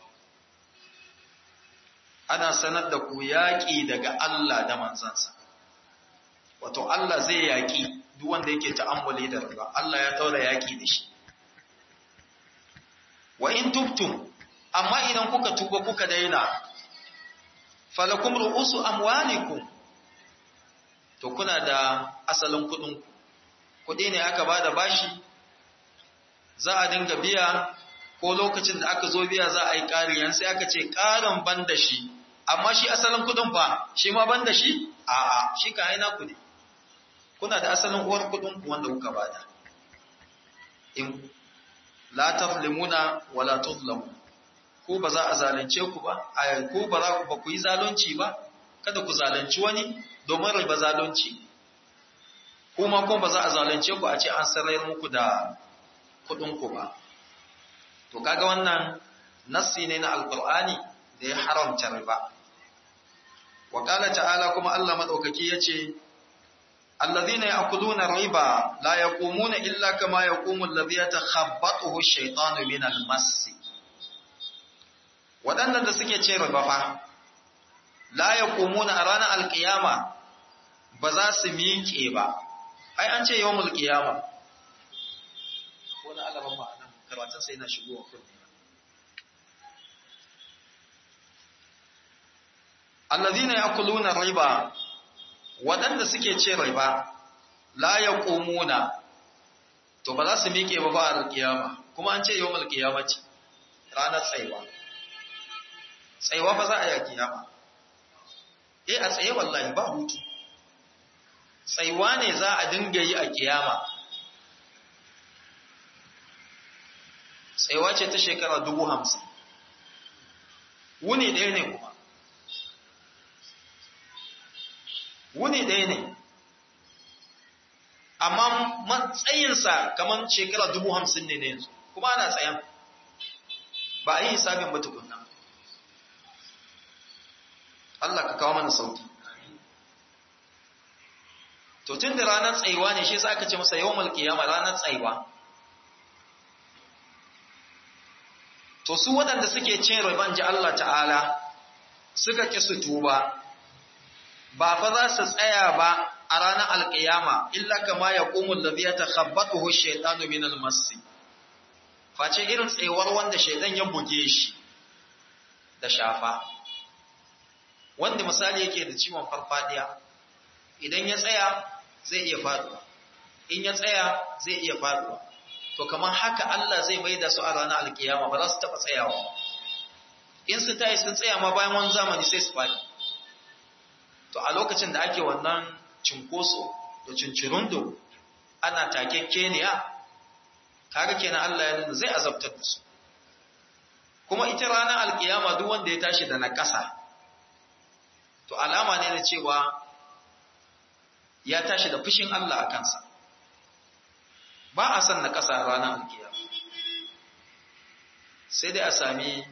ana sanar da ku yaƙi daga Allah da manzansa wato Allah zai yaƙi duk wanda yake ta'ammuli da riba Allah ya daura yaƙi da shi wa in tubtum amma idan kuka tuba kuka daina falakum ru'usu amwalikum to kuna da asalin kudin kudi ne aka bada bashi za a dinga biya ko lokacin da aka zo biya za a yi ƙari sai aka ce ƙarin ban da shi amma shi asalin kudin fa shi ma ban da shi a'a shi ka aina ku ne kuna da asalin uwar kudin ku wanda kuka bada in la tazlimuna wala tuzlamu ko ba za a zalunce ku ba ko ba za ku ba ku yi zalunci ba kada ku zalunci wani domin riba zalunci kuma kuma ba za a zalunce ku a ce an sarayar muku da kuɗin ku ba to kaga wannan nassi ne na alqur'ani da ya haramta riba wa qala ta'ala kuma Allah madaukaki yace alladhina ya'kuluna riba la yaqumuna illa kama yaqumu alladhi yatakhabbathu ash-shaytanu min al-mass waɗannan da suke ce riba fa la yaqumuna a ranar alqiyama ba za su miƙe ba ai an ce yawmul qiyama wani alaban ma'anan karatun sai na shigowa kunne alladhina ya'kuluna riba waɗanda suke ce riba la yaqumuna to ba za su miƙe ba ba a kiyama kuma an ce yawmul qiyamati ranar tsaiwa tsaiwa fa za a yi a kiyama eh a tsaye wallahi ba hutu tsaiwa ne za a dinga yi a kiyama tsaiwa ce ta shekara dubu hamsin wuni ɗaya ne kuma wuni ɗaya ne amma matsayinsa kamar shekara dubu hamsin ne na yanzu kuma ana tsayan ba a yi hisabin ba tukunna Allah ka kawo mana sauki to tun da ranar tsayuwa ne shi sa aka ce masa yawon malkiyama ranar tsayuwa to su waɗanda suke cin riban ji Allah ta'ala suka ƙi su tuba ba fa za su tsaya ba a ranar alƙiyama illa kama ya ƙumul da zai ta khabbatu hu shaitanu min almasi face irin tsayuwar wanda shaitan ya buge shi da shafa wanda misali yake da ciwon farfadiya idan ya tsaya zai iya faduwa in ya tsaya zai iya faduwa to kamar haka Allah zai mai da su a ranar alkiyama ba za su taba tsayawa in su tayi sun tsaya ma bayan wani zamani sai su fadi to a lokacin da ake wannan cinkoso da cincirundo ana takekkeniya kaga kenan Allah ya nuna zai azabtar da su kuma ita ranar alkiyama duk wanda ya tashi da na ƙasa to alama ne na cewa ya tashi da fushin Allah a kansa ba a san na ƙasa ranar alkiya sai dai a sami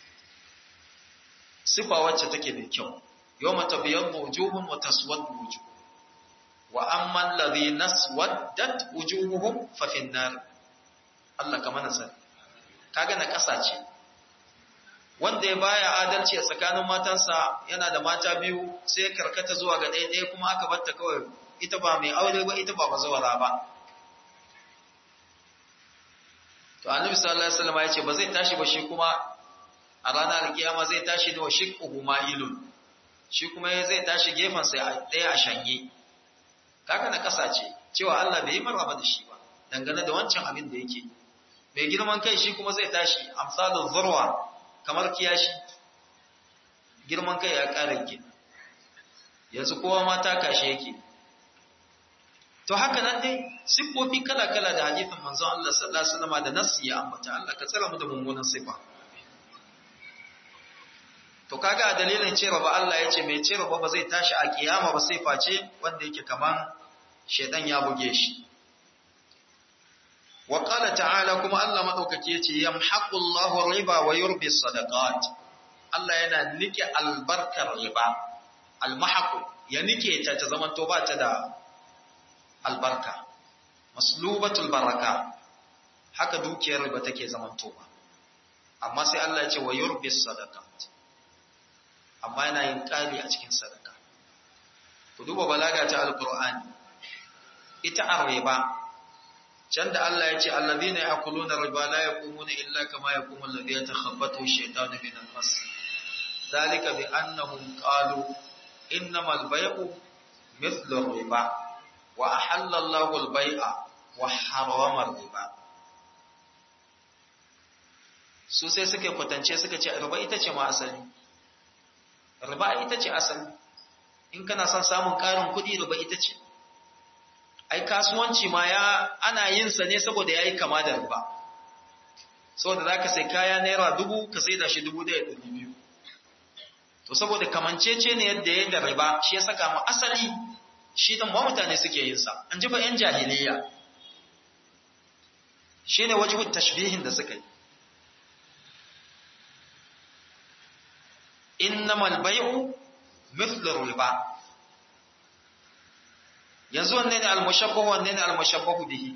sifa wacce take mai kyau yau mata biyan wujuhun wa taswad wujuh wa amman ladhi naswaddat wujuhuhum fa fin nar Allah ka mana sani kaga na ƙasa ce wanda ya baya adalci a tsakanin matansa yana da mata biyu sai ya karkata zuwa ga ɗaya ɗaya kuma aka batta kawai ita ba mai aure ba ita ba bazawara ba to annabi sallallahu alaihi wasallam ya ce ba zai tashi ba shi kuma a ranar alkiyama zai tashi ne wa shiqquhu ma'ilun shi kuma zai tashi gefen sai ɗaya a shanye kaga na kasa ce cewa Allah bai yi maraba da shi ba dangane da wancan abin da yake mai girman kai shi kuma zai tashi amsalul zurwa kamar kiyashi girman kai ya ƙara ke yanzu kowa ma ta kashe yake to haka nan dai siffofi kala-kala da hadithin manzon Allah sallallahu alaihi wasallam da nassi ya ambata Allah ka tsara mu da mummunan sifa to kaga a dalilin cewa ba Allah ya ce mai cewa ba zai tashi a kiyama ba sai face wanda yake kaman shedan ya buge shi wa qala ta'ala kuma Allah madaukaki yace yamhaqu Allahu riba wa yurbi sadaqat Allah yana nike albarkar riba almahaq ya nike ta ta zaman to ba ta da albarka maslubatul baraka haka dukiyar riba take zaman to ba amma sai Allah ya ce wa yurbi sadaqat amma yana yin kari a cikin sadaka ku duba balaga ta alqur'ani ita arriba can da Allah ya ce alladhina ya'kuluna riba la yaqumuna illa kama yaqumu alladhi yatakhabbathu ash-shaytanu min al-mas dhalika bi annahum qalu innamal bay'u mithlu ar-riba wa ahalla Allahu al-bay'a wa harrama ar-riba su sai suka kwatance suka ce riba ita ce ma asali riba ita ce asali in kana son samun karin kuɗi riba ita ce ai kasuwanci ma ya ana yin sa ne saboda yayi kama da riba saboda zaka sai kaya naira dubu ka sai da shi dubu ɗaya ɗari biyu to saboda kamancece ne yadda ya da riba shi ya saka mu asali shi dan ba mutane suke yin sa an ji ba yan jahiliya shine wajibut tashbihin da suka yi innamal bai'u mithlu riba yanzu wanne ne al-mushabbahu wanne ne al-mushabbahu bihi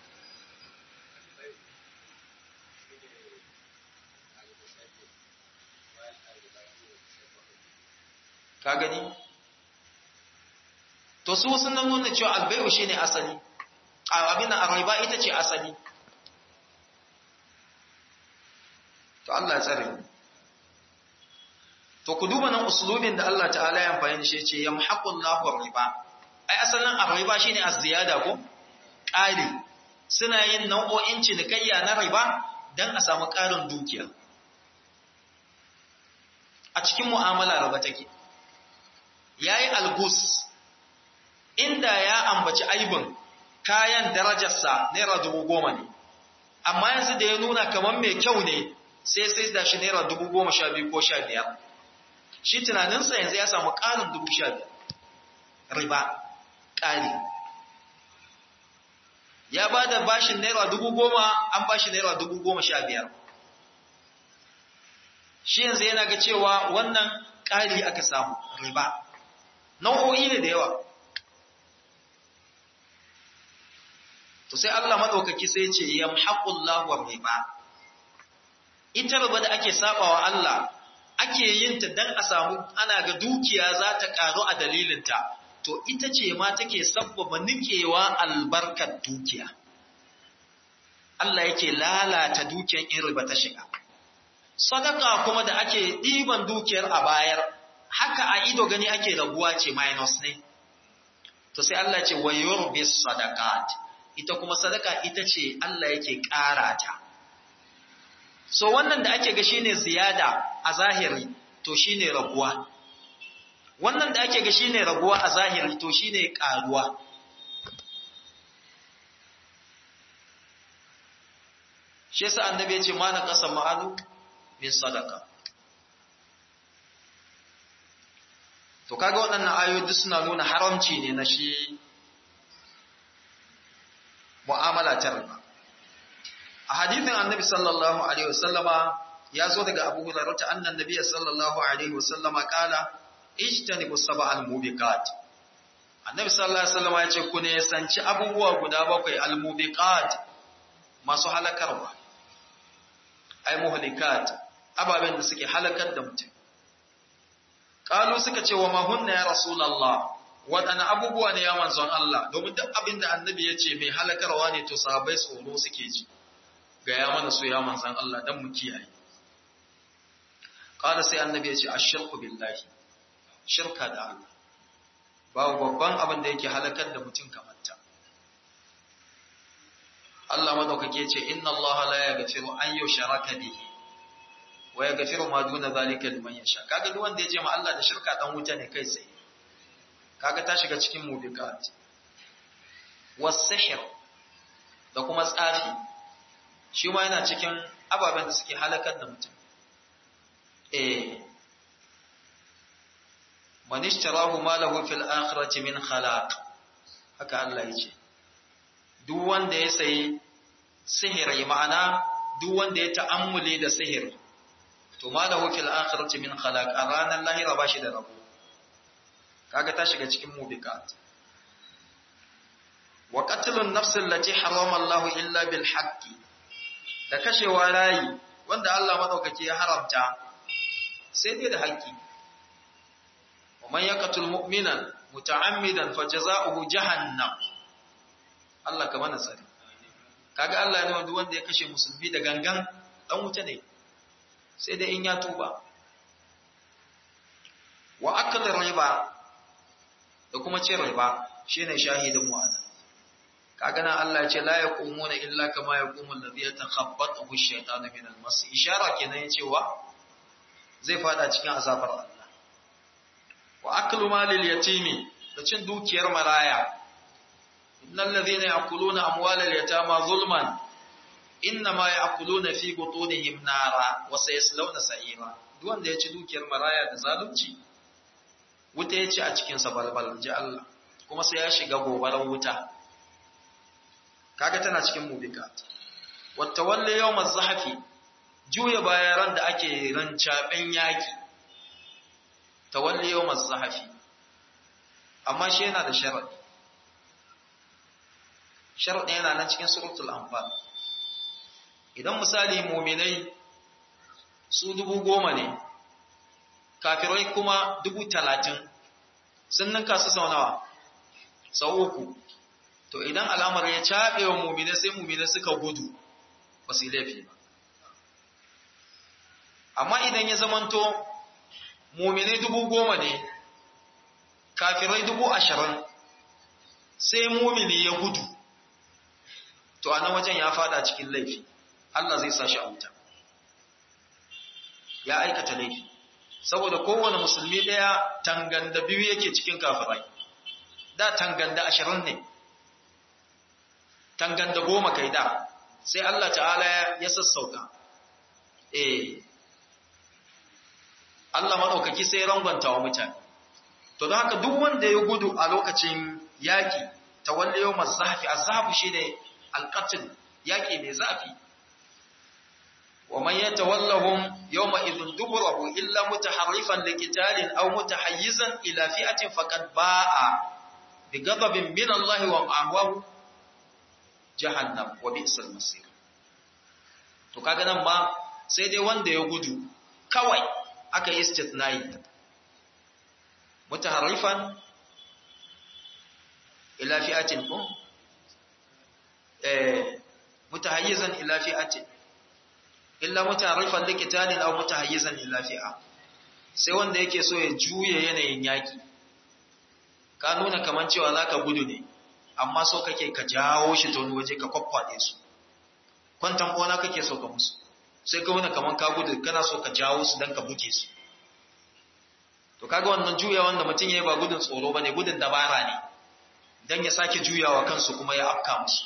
ka gani to su sun nuna cewa al-bai'u shine asali abin ar-riba ita ce asali to Allah ya tsare mu to ku duba nan uslubin da Allah ta'ala ya amfani shi ce yamhaqullahu riba ai asalin ar-riba shine az-ziyada ko ƙari suna yin nau'o'in cinikayya na riba dan a samu ƙarin dukiya a cikin mu'amala riba take yayi algus inda ya ambaci aibin kayan darajarsa naira dubu goma ne amma yanzu da ya nuna kamar mai kyau ne sai sai da shi naira dubu goma sha biyu ko sha biyar shi tunaninsa yanzu ya samu ƙarin dubu sha biyar riba ƙari ya ba da bashin naira dubu goma an bashi naira dubu goma sha biyar shi yanzu yana ga cewa wannan ƙari aka samu riba nau'o'i ne da yawa to sai Allah maɗaukaki sai ce yamhaqullahu riba ita riba da ake sabawa Allah ake yin ta dan a samu ana ga dukiya za ta karu a dalilinta to ita ce ma take sabbaba nikewa albarkar dukiya Allah yake lalata dukiyar in riba ta shiga sadaka kuma da ake ɗiban dukiyar a bayar haka a ido gani ake raguwa ce minus ne to sai Allah ce wa yurbis sadaqat ita kuma sadaka ita ce Allah yake ƙara ta so wannan da ake ga shine ziyada a zahiri to shine raguwa wannan da ake ga shine raguwa a zahiri to shine karuwa shi yasa annabi ya ce ma na kasa ma'alu min sadaka to kaga waɗannan ayoyi duk suna nuna haramci ne na shi mu'amala ta riba a hadithin annabi sallallahu alaihi wasallama ya zo daga abu hurairah ta annan nabiy sallallahu alaihi wasallama kala ijtanibu sab'al mubiqat annabi sallallahu alaihi wasallama ya ce ku ne sanci abubuwa guda bakwai al mubiqat masu halakarwa ay muhlikat ababen da suke halakar da mutum kalu suka ce wa ma hunna ya rasulullah waɗanne abubuwa ne ya manzon Allah domin duk abin da annabi ya ce mai halakarwa ne to sahabbai tsoro suke ji ga ya mana su ya manzon Allah dan mu kiyaye qala sai annabi ya ce ashirku billahi shirka da Allah babu babban abin da yake halakar da mutum kamar ta Allah madaukake ce inna Allah la yaghfiru an yushraka bihi wa yaghfiru ma duna zalika liman yasha kaga duk wanda ya ce ma Allah da shirka dan wuta ne kai sai kaga ta shiga cikin mubiqat was-sihr da kuma tsafi shi ma yana cikin ababen da suke halakar da mutum eh man ishtarahu malahu fil akhirati min khalaq haka Allah yace duk wanda ya sayi sihiri ma'ana duk wanda ya ta'ammuli da sihiri to malahu fil akhirati min khalaq a ranar lahira bashi da rabo kaga ta shiga cikin mubiqat wa qatlun nafs allati harama Allah illa bil haqqi da kashewa rayi wanda Allah madaukake ya haramta sai dai da haƙƙi wa man yaqtul mu'minan muta'ammidan fajaza'uhu jahannam Allah ka mana sani kaga Allah ne wanda wanda ya kashe musulmi da gangan dan wuta ne sai dai in ya tuba wa akal riba da kuma cin riba shine shahidin mu anan kaga nan Allah ya ce la yaqumuna illa kama yaqumu alladhi yatakhabbathu ash-shaytanu min al-mas ishara kenan cewa zai fada cikin azabar Allah wa aklu malil yatimi da cin dukiyar maraya innal ladhina ya'kuluna amwalal yatama zulman innama ya'kuluna fi butunihim nara wa sayaslawna sa'ira duk wanda ya ci dukiyar maraya da zalunci wuta ya ci a cikin sa balbal ji Allah kuma sai ya shiga gobarar wuta kaga tana cikin mubikat wata walle yawmaz zahafi juya bayan da ake rancaben yaki tawalli yawmaz zahafi amma shi yana da sharadi sharadi yana nan cikin suratul anfal idan misali mu'minai su dubu goma ne kafirai kuma dubu talatin sun ninka su sau nawa sau uku to idan alamar ya caɓe wa mu'minai sai mu'minai suka gudu ba su yi laifi ba amma idan ya zamanto muminai dubu goma ne kafirai dubu ashirin sai mumini ya gudu to a nan wajen ya fada cikin laifi Allah zai sa shi a wuta ya aikata laifi saboda kowane musulmi ɗaya tanganda biyu yake cikin kafirai da tanganda ashirin ne tanganda goma kai da sai Allah ta'ala ya sassauka eh Allah maɗaukaki sai rangwanta wa mutane. To don haka duk wanda ya gudu a lokacin yaƙi, ta walle yau masu zafi, a zafi shi ne alƙatin yaƙi mai zafi. Wa man yata wallahun yau ma'izin duburahu illa muta harifan da kitalin au muta hayyizan ila fi'atin faƙad ba'a bi gababin min Allah wa ma'awahu jahannam wa bi'sal masir. To kaga nan ma sai dai wanda ya gudu kawai aka yi istitnai mutaharrifan ila fi'atin ko eh mutahayyizan ila fi'atin illa mutaharrifan liqitalin aw mutahayyizan ila fi'a sai wanda yake so ya juye yanayin yaki ka nuna kaman cewa zaka gudu ne amma so kake ka jawo shi ta wani waje ka kwakwade su kwantan bona kake so ka musu sai ka wuna kaman ka gudu kana so ka jawo su dan ka buge su to kaga wannan juya wanda mutum yayi ba gudun tsoro bane gudun dabara ne dan ya sake juyawa kansu kuma ya afka musu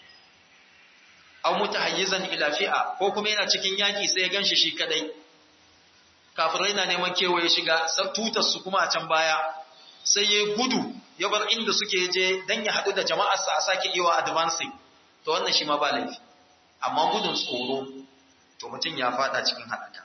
aw mutahayyizan ila fi'a ko kuma yana cikin yaki sai ya ganshi shi kadai kafirai na neman kewaye shiga tutar su kuma a can baya sai ya gudu ya bar inda suke je dan ya hadu da jama'arsa a sake iwa advancing to wannan shi ma ba laifi amma gudun tsoro to mutum ya fada cikin halaka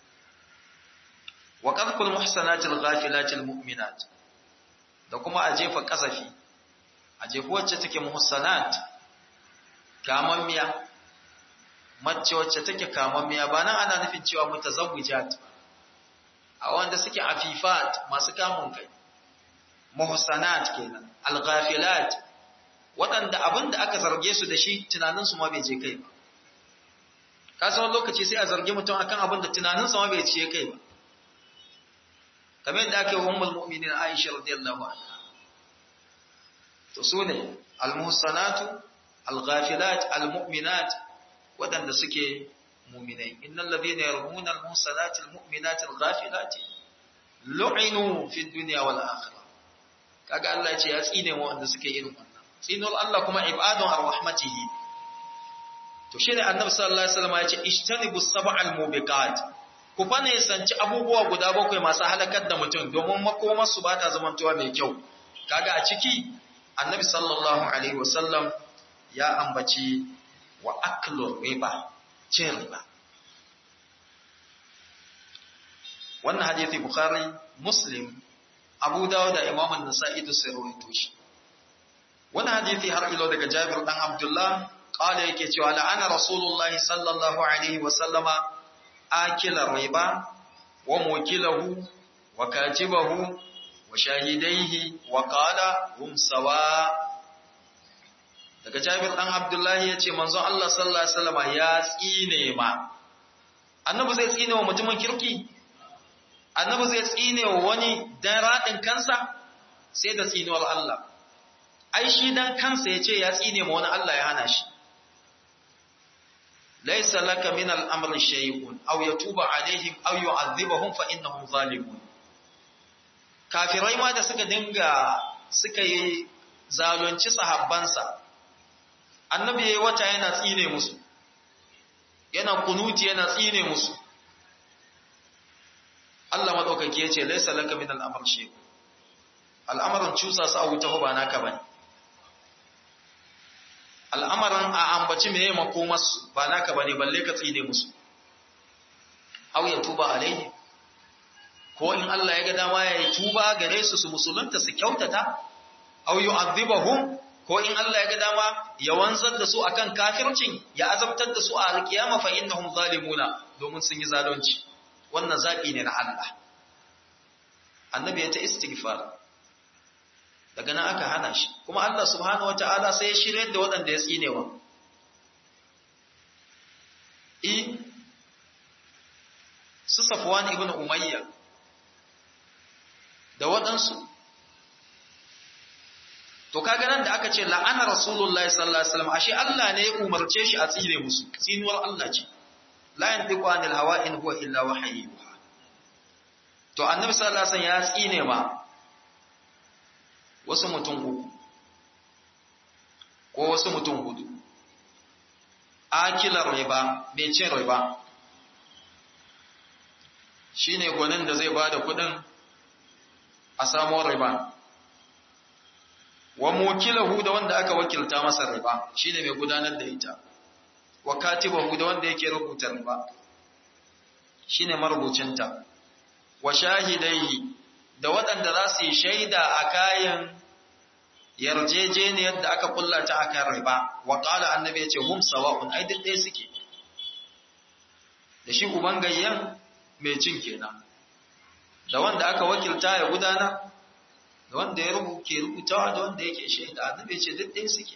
wa qadhful muhsanatil ghafilatil mu'minat da kuma a jefa kasafi a jefa wacce take muhsanat kamammiya mace wacce take kamammiya ba nan ana nufin cewa mutazawwijat a wanda suke afifat masu kamun kai muhsanat kenan al-ghafilat waɗanda abinda aka zarge su da shi tunaninsu ma bai je kai ba ka san lokaci sai a zargi mutum akan abin da tunaninsa ma bai ciye kai ba kamar yadda aka yi wa ummul mu'minin Aisha radiyallahu anha to su ne al-muhsanatu al-ghafilat al-mu'minat wadanda suke mu'minai innal ladhina yarmuna al-muhsanati al-mu'minat al-ghafilat lu'inu fi dunya wal akhirah kaga Allah ya ce ya tsine wa wanda suke irin wannan tsinul Allah kuma ibadun ar-rahmatihi to shi ne annabi sallallahu alaihi wasallam ya ce ishtanibu sab'al mubiqat ku fa ne sanci abubuwa guda bakwai masu halakar da mutum domin makomar su bata zamantowa mai kyau kaga a ciki annabi sallallahu alaihi wasallam ya ambaci wa aklu riba cin riba wannan hadisi bukhari muslim abu dawud da imam an-nasa'i da sai rawaito shi wannan hadisi har ilo daga jabir dan abdullah قال yake cewa la'ana rasulullahi sallallahu alaihi wa sallama akila riba wa mukilahu wa katibahu wa shahidaihi wa qala hum sawa daga Jabir dan Abdullahi yace manzon Allah sallallahu alaihi wasallam ya tsine ma annabi zai tsine wa mutumin kirki annabi zai tsine wa wani dan radin kansa sai da tsinuwar Allah ai shi dan kansa yace ya tsine ma wani Allah ya hana shi laysa laka min al-amri shay'un aw yatuba alaihim aw yu'adhibahum fa innahum zalimun kafirai ma da suka dinga suka yi zalunci sahabbansa annabi yayi wata yana tsine musu yana kunuti yana tsine musu Allah madaukaki yace laysa laka min al-amr shay al'amarin cusa su a wuta ba naka bane al'amarin a ambaci meye makomarsu ba naka bane balle ka tsine musu aw ya tuba alaihi ko in Allah ya ga dama ya yi tuba gare su su musulunta su kyautata aw yu'adhibahum ko in Allah ya ga dama ya wanzar da su akan kafircin ya azabtar da su a alkiyama fa innahum zalimuna domin sun yi zalunci wannan zabi ne na Allah annabi ya ta istighfar daga nan aka hana shi kuma Allah subhanahu wataala sai ya shirye da waɗanda ya tsinewa i su Safwan ibn Umayya da waɗansu to kaga nan da aka ce la'ana rasulullahi sallallahu alaihi wasallam ashe Allah ne ya umarce shi a tsire musu tsinuwar Allah ce la yantiqu anil hawa in huwa illa wahyu to annabi sallallahu alaihi wasallam ya tsine ma wasu mutum uku ko wasu mutum hudu akilar riba mai cin riba shine gwanin da zai bada kudin a samu riba wa mukilahu da wanda aka wakilta masa riba shine mai gudanar da ita wa katibahu da wanda yake rubuta riba shine marubucinta wa shahidaihi da waɗanda za su yi shaida a kayan yarjejeniyar da aka kulla ta akan riba wa qala annabi yace hum sawa'un ai duk ɗaya suke da shi uban gayyan mai cin kenan da wanda aka wakilta ya gudana da wanda ya rubuke rubutawa da wanda yake shaida annabi ce duk ɗaya suke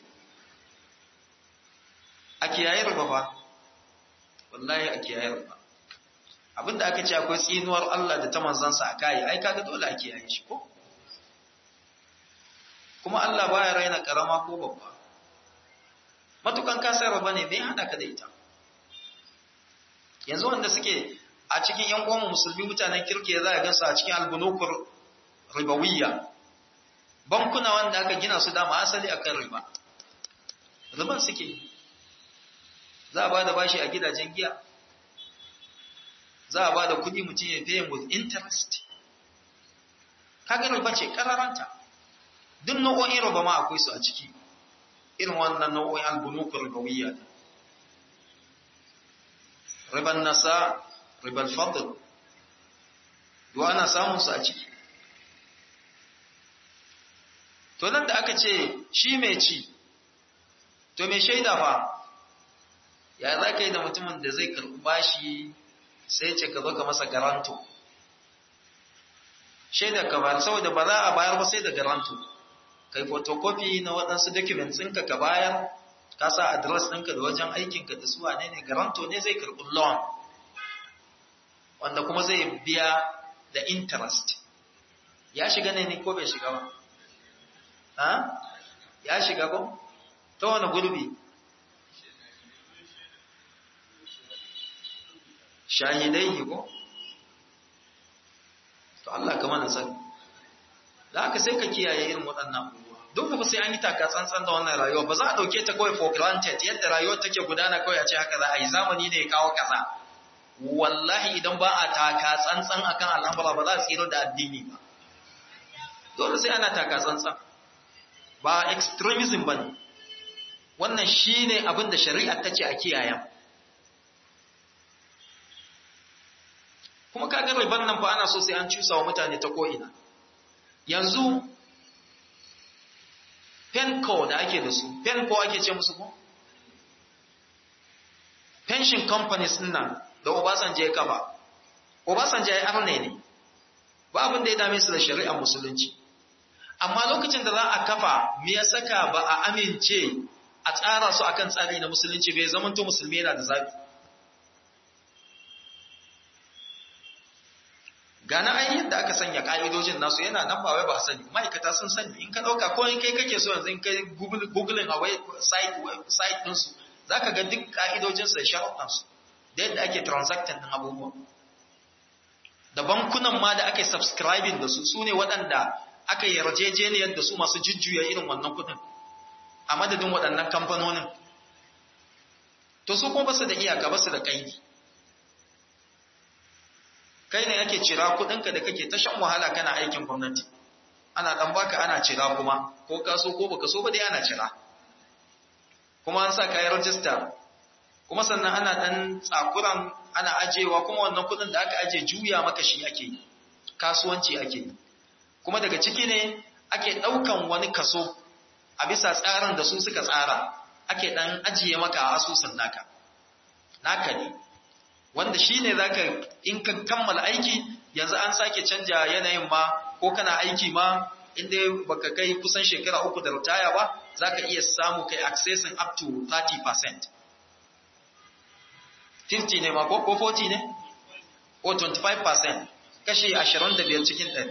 a kiyaye riba fa wallahi a kiyaye riba abinda aka ce akwai tsinuwar Allah da ta manzansa a kai ai kaga dole a kiyaye shi ko kuma Allah baya raina karama ko babba matukan ka sai riba ne bai hada ka da ita yanzu wanda suke a cikin yan uwan musulmi mutanen kirki za a gansu a cikin albunukur ribawiyya bankuna wanda aka gina su dama asali akan riba riban suke za a ba da bashi a gidajen giya za a ba da kudi mutum ya paying with interest kaga riba ce kararanta duk nau'o'in riba ma akwai su a ciki irin wannan nau'o'in albunukur ribawiyya riban nasa riban fadl duk ana samun su a ciki to nan da aka ce shi mai ci to mai shaida fa ya za ka yi da mutumin da zai karɓi bashi sai ce ka zo ka masa garanto shaida ka bayar saboda ba za a bayar ba sai da garanto kai photocopy na waɗansu documents ɗinka ka bayar ka sa address ɗinka da wajen aikinka da su wane ne garanto ne zai karɓi loan wanda kuma zai biya da interest ya shiga ne ni ko bai shiga ba ha ya shiga ko ta wani gurbi shahidai ko to Allah ka mana sani da haka sai ka kiyaye irin waɗannan abubuwa duk ba sai an yi taka tsantsan da wannan rayuwa ba za a ɗauke ta kawai for granted yadda rayuwar take gudana kawai a ce haka za a yi zamani ne ya kawo kaza wallahi idan ba a taka tsantsan akan al'amura ba za a tsira da addini ba dole sai ana taka tsantsan ba extremism ba ne wannan shi ne abin da shari'a ta ce a kiyayen kuma kaga riban nan fa ana so sai an cusa wa mutane ta ko'ina yanzu penco da ake da su penco ake ce musu ko pension companies nan da obasanjo ya kafa obasanjo ya arne ne ba abin da ya dame su da shari'ar musulunci amma lokacin da za a kafa me ya saka ba a amince a tsara su akan tsari na musulunci bai zamanto musulmi yana da zabi gana ai yadda aka sanya ka'idojin nasu yana nan ba wai ba sani ma'aikata sun sani in ka dauka ko in kai kake so yanzu in kai googling a site site din su zaka ga duk ka'idojin su da sharuɗan su da yadda ake transacting din abubuwa da bankunan ma da ake subscribing da su su ne waɗanda aka yarjejeniyar da su masu jujjuya irin wannan kuɗin a madadin waɗannan kamfanonin to su kuma basu da iyaka basu da kaidi kai ne ake cira kuɗinka da kake ta shan wahala kana aikin gwamnati ana ɗan baka ana cira kuma ko ka so ko baka so ba dai ana cira kuma an sa kayan rajista kuma sannan ana ɗan tsakuran ana ajewa kuma wannan kuɗin da aka aje juya maka shi ake yi kasuwanci ake yi kuma daga ciki ne ake ɗaukan wani kaso a bisa tsarin da su suka tsara ake ɗan ajiye maka a asusun naka naka ne wanda shi ne za ka in ka kammala aiki yanzu an sake canja yanayin ma ko kana aiki ma inda baka kai kusan shekara uku da ritaya ba za ka iya samu kai accessing up to 30% 50 ne ma ko 40 ne ko 25% kashi 25 cikin 100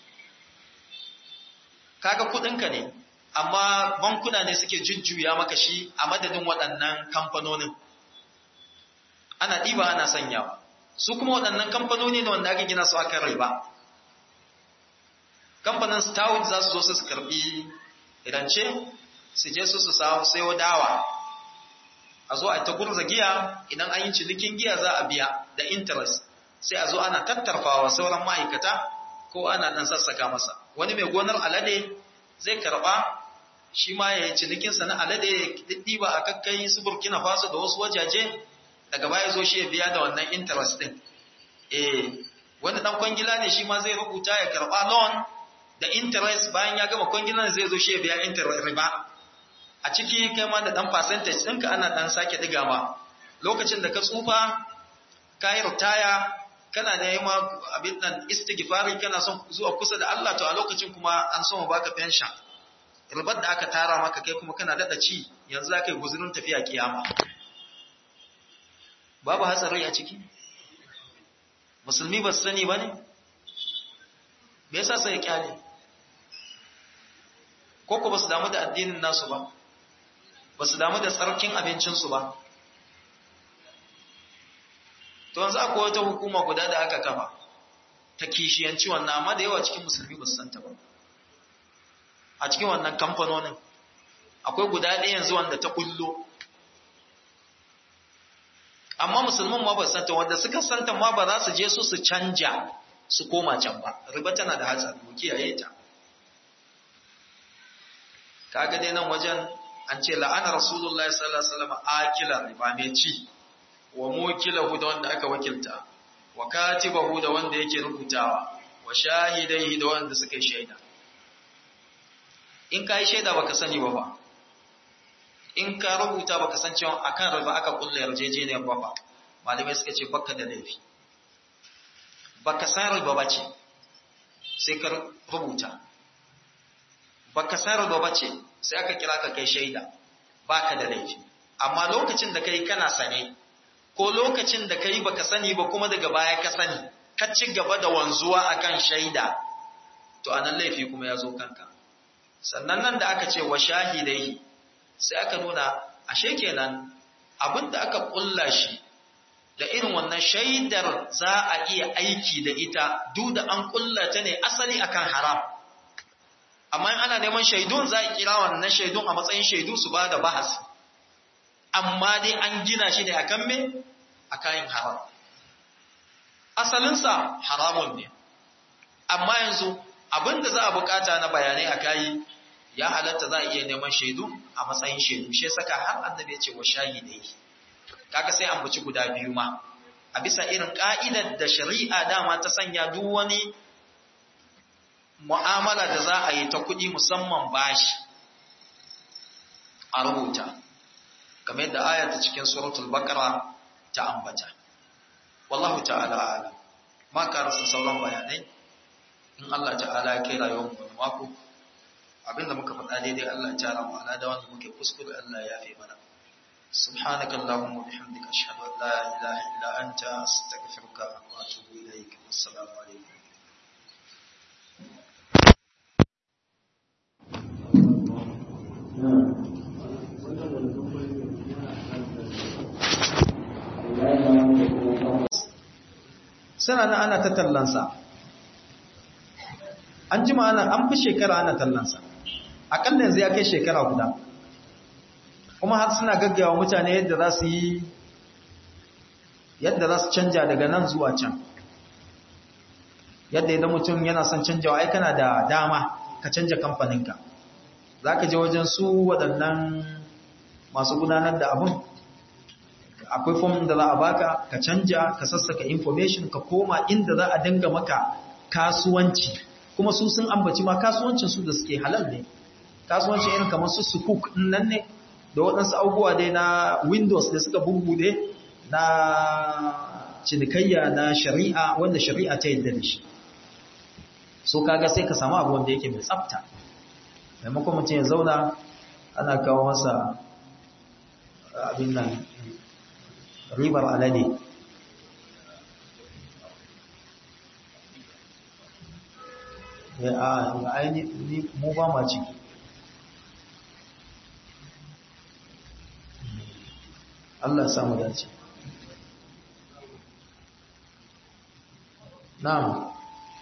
kaga kudinka ne amma bankuna ne suke jujjuya maka shi a madadin waɗannan kamfanonin ana ɗiba ana sanyawa su kuma waɗannan kamfanoni ne wanda aka gina su aka riba kamfanin stout za su zo su karɓi rance su je su su sayo dawa a zo a ta gurza giya idan an yi cinikin giya za a biya da interest sai a zo ana tattarfawa sauran ma'aikata ko ana ɗan sassaka masa wani mai gonar alade zai karɓa shi ma ya yi cinikinsa na alade ya ɗiba a kakkai su burkina faso da wasu wajaje daga baya zo shi ya biya da wannan interest ɗin eh wani ɗan kwangila ne shi ma zai rubuta ya karɓa loan da interest bayan ya gama kwangilan zai zo shi ya biya interest riba a ciki kai ma da ɗan percentage ɗinka ana ɗan sake ɗiga ma lokacin da ka tsufa ka yi ritaya kana da ma abin nan istighfari kana son zuwa kusa da Allah to a lokacin kuma an so baka pension ribar da aka tara maka kai kuma kana dada ci yanzu za ka yi guzurin tafiya kiyama babu hatsari a ciki musulmi ba su sani ba ne me yasa sai ya kyale ko ko ba su damu da addinin nasu ba ba su damu da tsarkin abincinsu ba to yanzu akwai wata hukuma guda da aka kafa ta kishiyanci wannan amma da yawa cikin musulmi ba su santa ba a cikin wannan kamfanonin akwai guda ɗaya yanzu wanda ta kullo amma musulman ma ba su santa wanda suka santa ma ba za su je su su canja su koma can ba riba tana da hatsari mu kiyaye ta kaga dai nan wajen an ce la'ana rasulullahi sallallahu alaihi wasallam akila riba mai ci wa mukilahu da wanda aka wakilta wa katibahu da wanda yake rubutawa wa shahidaihi da wanda suka yi shaida in ka yi shaida baka sani ba ba in ka rubuta baka san cewa akan riba aka kulle yarjejeniyar ba ba malamai suka ce baka da laifi baka san riba ba ce sai ka rubuta baka san riba ba ce sai aka kira ka kai shaida baka da laifi amma lokacin da kai kana sane ko lokacin da kai baka sani ba kuma daga baya ka sani ka ci gaba da wanzuwa akan shaida to anan laifi kuma ya zo kanka sannan nan da aka ce wa shahidai sai aka nuna ashe kenan abinda aka kulla shi da irin wannan shaidar za a iya aiki da ita duk da an kulla ta ne asali akan haram amma in ana neman shaidun za a kira wannan shaidun a matsayin shaidu su ba da bahas amma dai an gina shi ne akan me akan haram asalinsa haramun ne amma yanzu abinda za a bukata na bayanai a kayi ya halatta za a iya neman shaidu a matsayin shaidu shi saka har annabi ya ce wa shahidai kaga sai an buci guda biyu ma a bisa irin ka'idar da shari'a dama ta sanya duk wani mu'amala da za a yi ta kuɗi musamman bashi a rubuta kamar yadda aya ta cikin suratul baqara ta ambata wallahu ta'ala alam ma ka rasa sauran bayanai in Allah ta'ala ya kai rayuwar mu mako abinda muka faɗa daidai Allah ya tara mu ala da wanda muke kuskure Allah ya yafe mana سبحانك اللهم وبحمدك أشهد أن لا إله إلا أنت أستغفرك وأتوب إليك والسلام عليكم suna nan ana ta tallansa an jima ana an fi shekara ana tallansa akalla yanzu ya kai shekara guda kuma har suna gaggawa mutane yadda za su yi yadda za su canja daga nan zuwa can yadda idan mutum yana son canjawa ai kana da dama ka canja kamfaninka za ka je wajen su waɗannan masu gudanar da abun akwai fom da za a baka ka canja ka sassaka information ka koma inda za a dinga maka kasuwanci kuma su sun ambaci ma kasuwancin su da suke halal ne kasuwancin irin kamar su sukuk nan ne da waɗansu abubuwa dai na windows da suka bubbude na cinikayya na shari'a wanda shari'a ta yadda da shi so kaga sai ka samu abu wanda yake mai tsafta maimakon mutum ya zauna ana kawo masa abin nan ribar alade ya a aini mu ba ma ciki Allah samu dace na'am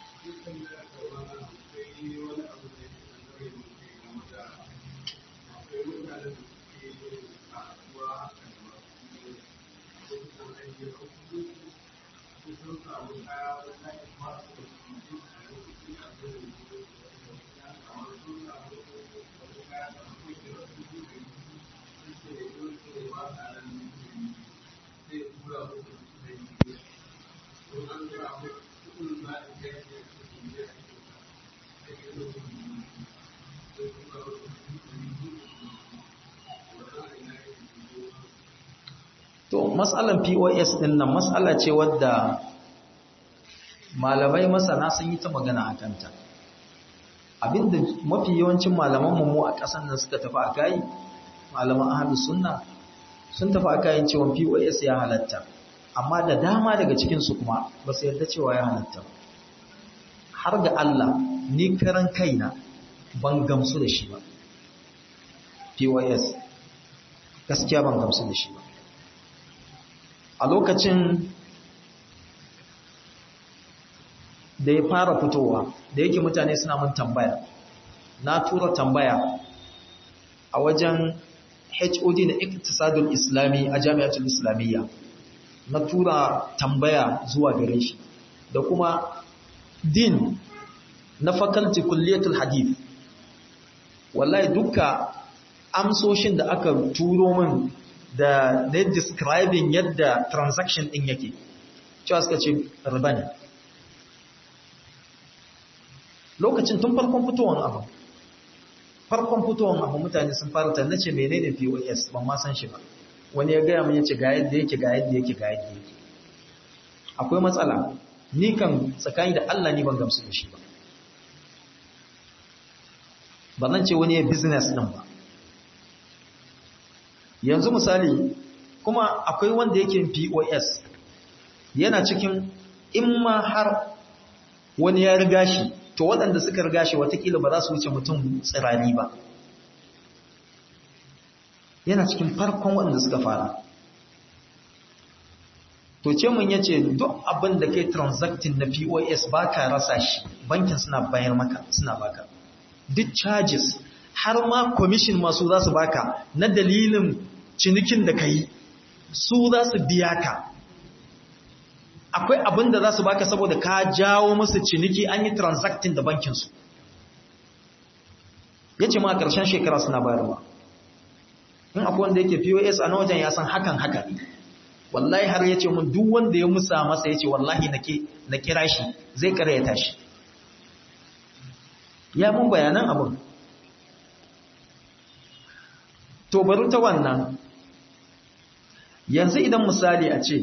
To, matsalan POS ɗin nan matsala ce wadda malamai masana sun yi ta magana a kanta. Abinda mafi yawancin malaman mu a ƙasan nan suka tafi a kayi, malaman ahalu sunna sun tafi a kayan cewa POS ya halatta, amma da dama daga cikinsu kuma ba su yarda cewa ya halatta. Har ga Allah, ni karan kaina ban gamsu da shi ba. POS, gaskiya ban gamsu da shi ba. a lokacin da ya fara fitowa da yake mutane suna mun tambaya na tura tambaya a wajen HOD na iktisadul islami a jami'atul islamiyya na tura tambaya zuwa gare shi da kuma din na faculty kulliyatul hadith wallahi duka amsoshin da aka turo min da na describing yadda transaction din yake cewa suka ce riba ne lokacin tun farkon fitowar abu farkon fitowar abu mutane sun fara ta nace menene POS ban ma san shi ba wani ya gaya mun yace ga yadda yake ga yadda yake ga yadda yake akwai matsala ni kan tsakani da Allah ni ban gamsu da shi ba ba nan ce wani ya business din ba yanzu misali kuma akwai wanda yake POS yana cikin in ma har wani ya riga shi to waɗanda suka riga shi watakila ba za su wuce mutum tsirani ba yana cikin farkon waɗanda suka fara to ce mun yace duk abin da kai transacting na POS ba ka rasa shi bankin suna bayar maka suna baka duk charges har ma commission masu za su baka na dalilin cinikin da ka yi su za su biya ka akwai abin da za su baka saboda ka jawo musu ciniki an yi transacting da bankinsu ya ce ma a ƙarshen shekara suna bayarwa in akwai wanda yake pos a na wajen ya san hakan haka wallahi har ya ce mun duk wanda ya musa masa ya ce wallahi na kira shi zai karyata shi ya mun bayanan abin to bari ta wannan yanzu idan misali a ce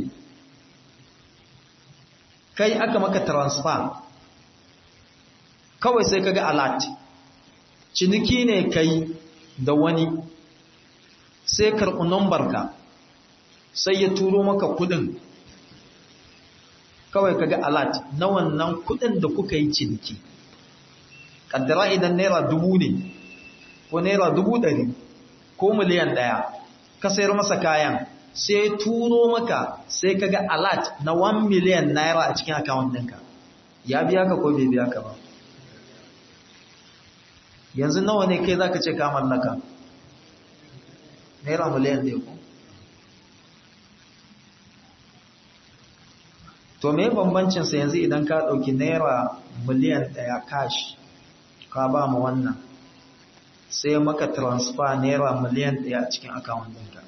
kai aka maka transfer kawai sai kaga alert ciniki ne kai da wani sai karɓi ka sai ya turo maka kudin kawai kaga alat na wannan kudin da kuka yi ciniki kaddara idan naira dubu ne ko naira dubu ɗari ko miliyan ɗaya ka sayar masa kayan sai turo maka sai kaga alat na 1 miliyan naira a cikin akawun ɗinka ya biya ka ko bai biya ka ba yanzu nawa ne kai zaka ce ka mallaka naira miliyan ɗaya ko to me bambancin sa yanzu idan ka ɗauki naira miliyan ɗaya cash ka ba mu wannan sai maka transfer naira miliyan ɗaya a cikin akawun ɗinka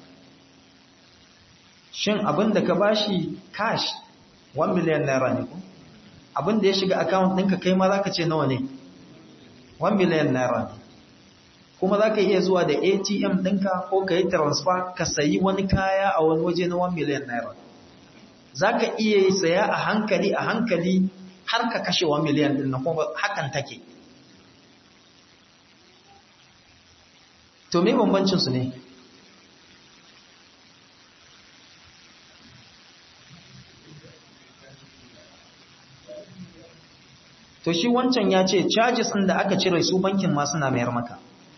shin abin da ka bashi cash 1 miliyan naira ne ko abin da ya shiga akawun ɗinka kai ma za ka ce nawa ne 1 miliyan naira ne kuma za ka iya zuwa da atm ɗinka ko ka yi transfer ka sayi wani kaya a wani waje na 1 miliyan naira za ka iya saya a hankali a hankali har ka kashe 1 miliyan ɗin na kuma hakan take to me bambancinsu ne to shi wancan ya ce charges ɗin da aka cire su bankin ma suna mayar maka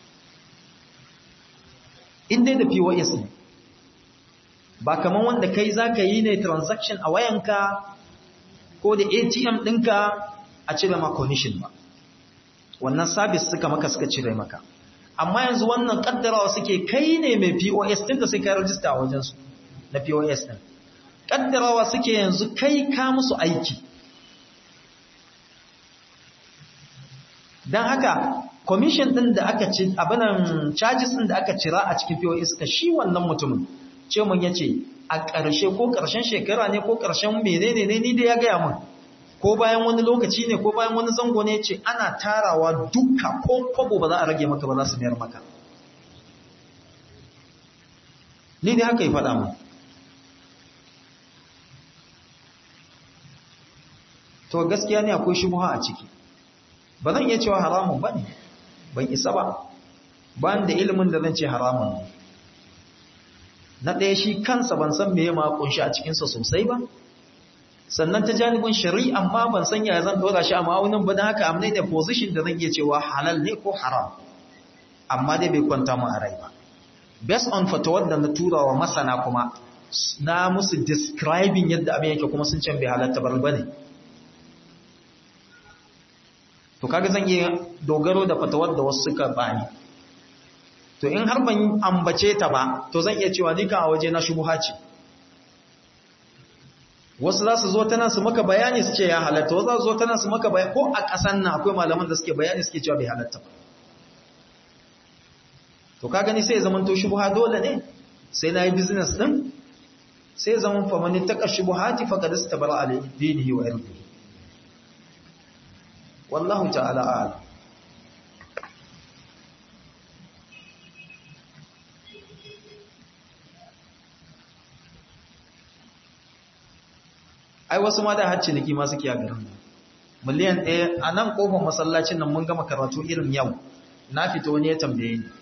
inda da POS ne ba kamar wanda kai za ka yi ne transaction a wayanka ko da ATM ɗinka a cire ma commission ba wannan service suka maka suka cire maka amma yanzu wannan kaddarawa suke kai ne mai POS ɗin da sai ka rajista a wajensu na POS ɗin kaddarawa suke yanzu kai ka musu aiki don haka commission ɗin da aka ci abinan charges ɗin da aka cira a cikin POS ka shi wannan mutumin ce mun yace a ƙarshe ko ƙarshen shekara ne ko ƙarshen menene ne ni da ya gaya mun ko bayan wani lokaci ne ko bayan wani zango ne ce ana tarawa duka ko kwabo ba za a rage maka ba za su mayar maka ni da haka yi faɗa mun to gaskiya ne akwai shubuha a ciki ba zan iya cewa haramun ba ne ban isa ba ba da ilimin da zan ce haramun ne na ɗaya shi kansa ban san me ma kunshi a cikinsa sosai ba sannan ta janibin shari'a amma ban san ya zan dora shi a ma'aunin ba don haka amnai da position da zan iya cewa halal ne ko haram amma dai bai kwanta mu a rai ba based on fatawar da na tura wa masana kuma na musu describing yadda abin yake kuma sun can bai halatta bar ba ne to kaga zan iya dogaro da fatawar da wasu suka bani to in har ban ambace ta ba to zan iya cewa ni kan a waje na shubuha ce wasu za su zo tana su maka bayani su ce ya halatta wasu za su zo tana su maka bayani ko a ƙasan nan akwai malaman da suke bayani suke cewa bai halatta ba to ka gani sai zaman to shubuha dole ne sai na yi business din sai zaman famani ta ƙashi buhati faƙa su tabara a dinihi wa irdihi wallahu ta'ala a'lam ai wasu ma da har ciniki ma suke a garin miliyan ɗaya a nan ƙofar masallacin nan mun gama karatu irin yau na fito wani ya tambaye ni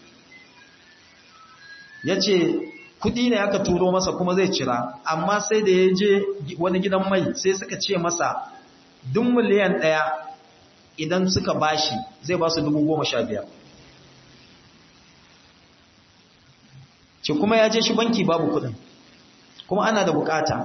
ya ce kuɗi ne aka turo masa kuma zai cira amma sai da ya je wani gidan mai sai suka ce masa duk miliyan ɗaya idan suka bashi zai ba su dubu goma sha biyar ce kuma ya je shi banki babu kuɗin kuma ana da bukata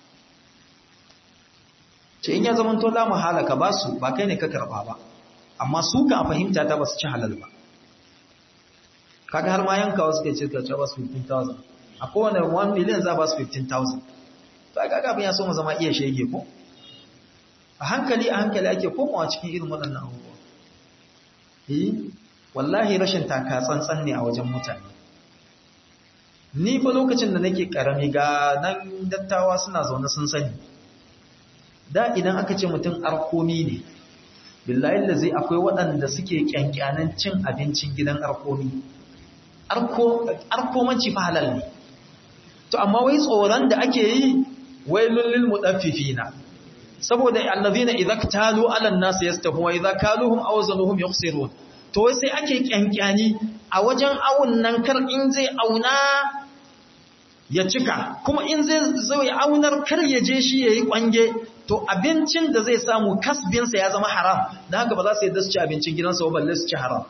ce in ya zama to za mu halaka ba su ba kai ne ka karba ba amma su ka fahimta ta ba su ci halal ba kaga har ma yanka wasu ke cirka ce ba su 15,000 a kowane 1 miliyan za ba su 15,000 to aka gabin ya so mu zama iya shege ko a hankali a hankali ake komawa cikin irin waɗannan abubuwa eh wallahi rashin taka tsantsan ne a wajen mutane ni fa lokacin da nake karami ga nan dattawa suna zaune sun sani da idan aka ce mutum arkomi ne billahi da zai akwai waɗanda suke kyankyanan cin abincin gidan arkomi arkomanci fa halal ne to amma wai tsoron da ake yi wai lullul mudaffifina saboda allazina idza ktalu ala an-nas yastahu wa idza kaluhum aw zanuhum yukhsirun to sai ake kyankyani a wajen awun nan kar in zai auna ya cika kuma in zai zo ya aunar kar ya je shi yayi kwange to abincin da zai samu kasbinsa ya zama haram dan haka ba za su yadda su ci abincin gidansa ba balle su ci haram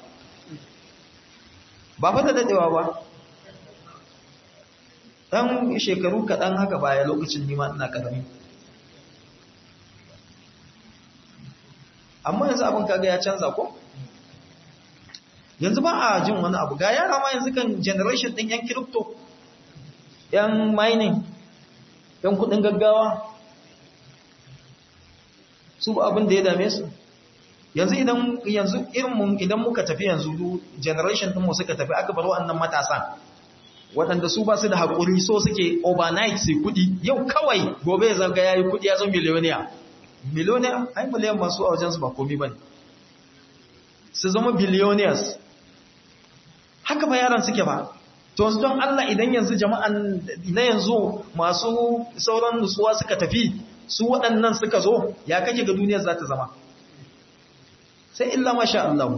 ba fa da dadewa ba dan shekaru kaɗan haka baya lokacin nima ina karami amma yanzu abin kaga ya canza ko yanzu ba a jin wani abu ga yara ma yanzu kan generation din yan crypto yan mining yan kudin gaggawa su ba abin da ya dame su yanzu idan yanzu irin mun idan muka tafi yanzu generation din mu suka tafi aka bar wannan matasan waɗanda su ba su da haƙuri so suke overnight sai kuɗi yau kawai gobe ya zaga yayi kuɗi ya zama miliyoniya miliyoniya ai miliyan masu a wajensu ba komi bane su zama billionaires haka ba yaran suke ba to yanzu don Allah idan yanzu jama'an na yanzu masu sauran nutsuwa suka tafi su waɗannan suka zo ya kake ga duniyar za ta zama sai illa masha Allah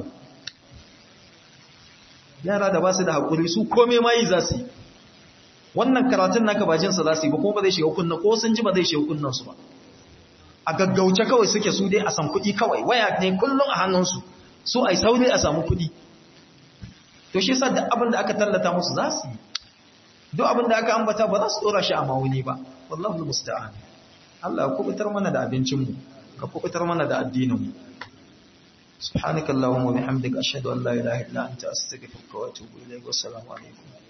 yara da ba su da haƙuri su kome ma yi za su yi wannan karatun naka ba jinsa za su yi ba kuma ba zai shiga kunna ko sun ji ba zai shiga kunnansu ba a gaggauce kawai suke su dai a san kuɗi kawai waya ne kullum a hannunsu su a yi sauri a samu kuɗi to shi sa duk abin da aka tallata musu za su yi duk abin da aka ambata ba za su ɗora shi a mawuni ba wallahu musta'an Allah ya kubutar mana da abincinmu ka kubutar mana da addininmu سبحانك اللهم وبحمدك أشهد أن لا إله إلا أنت أستغفرك وأتوب إليك والسلام عليكم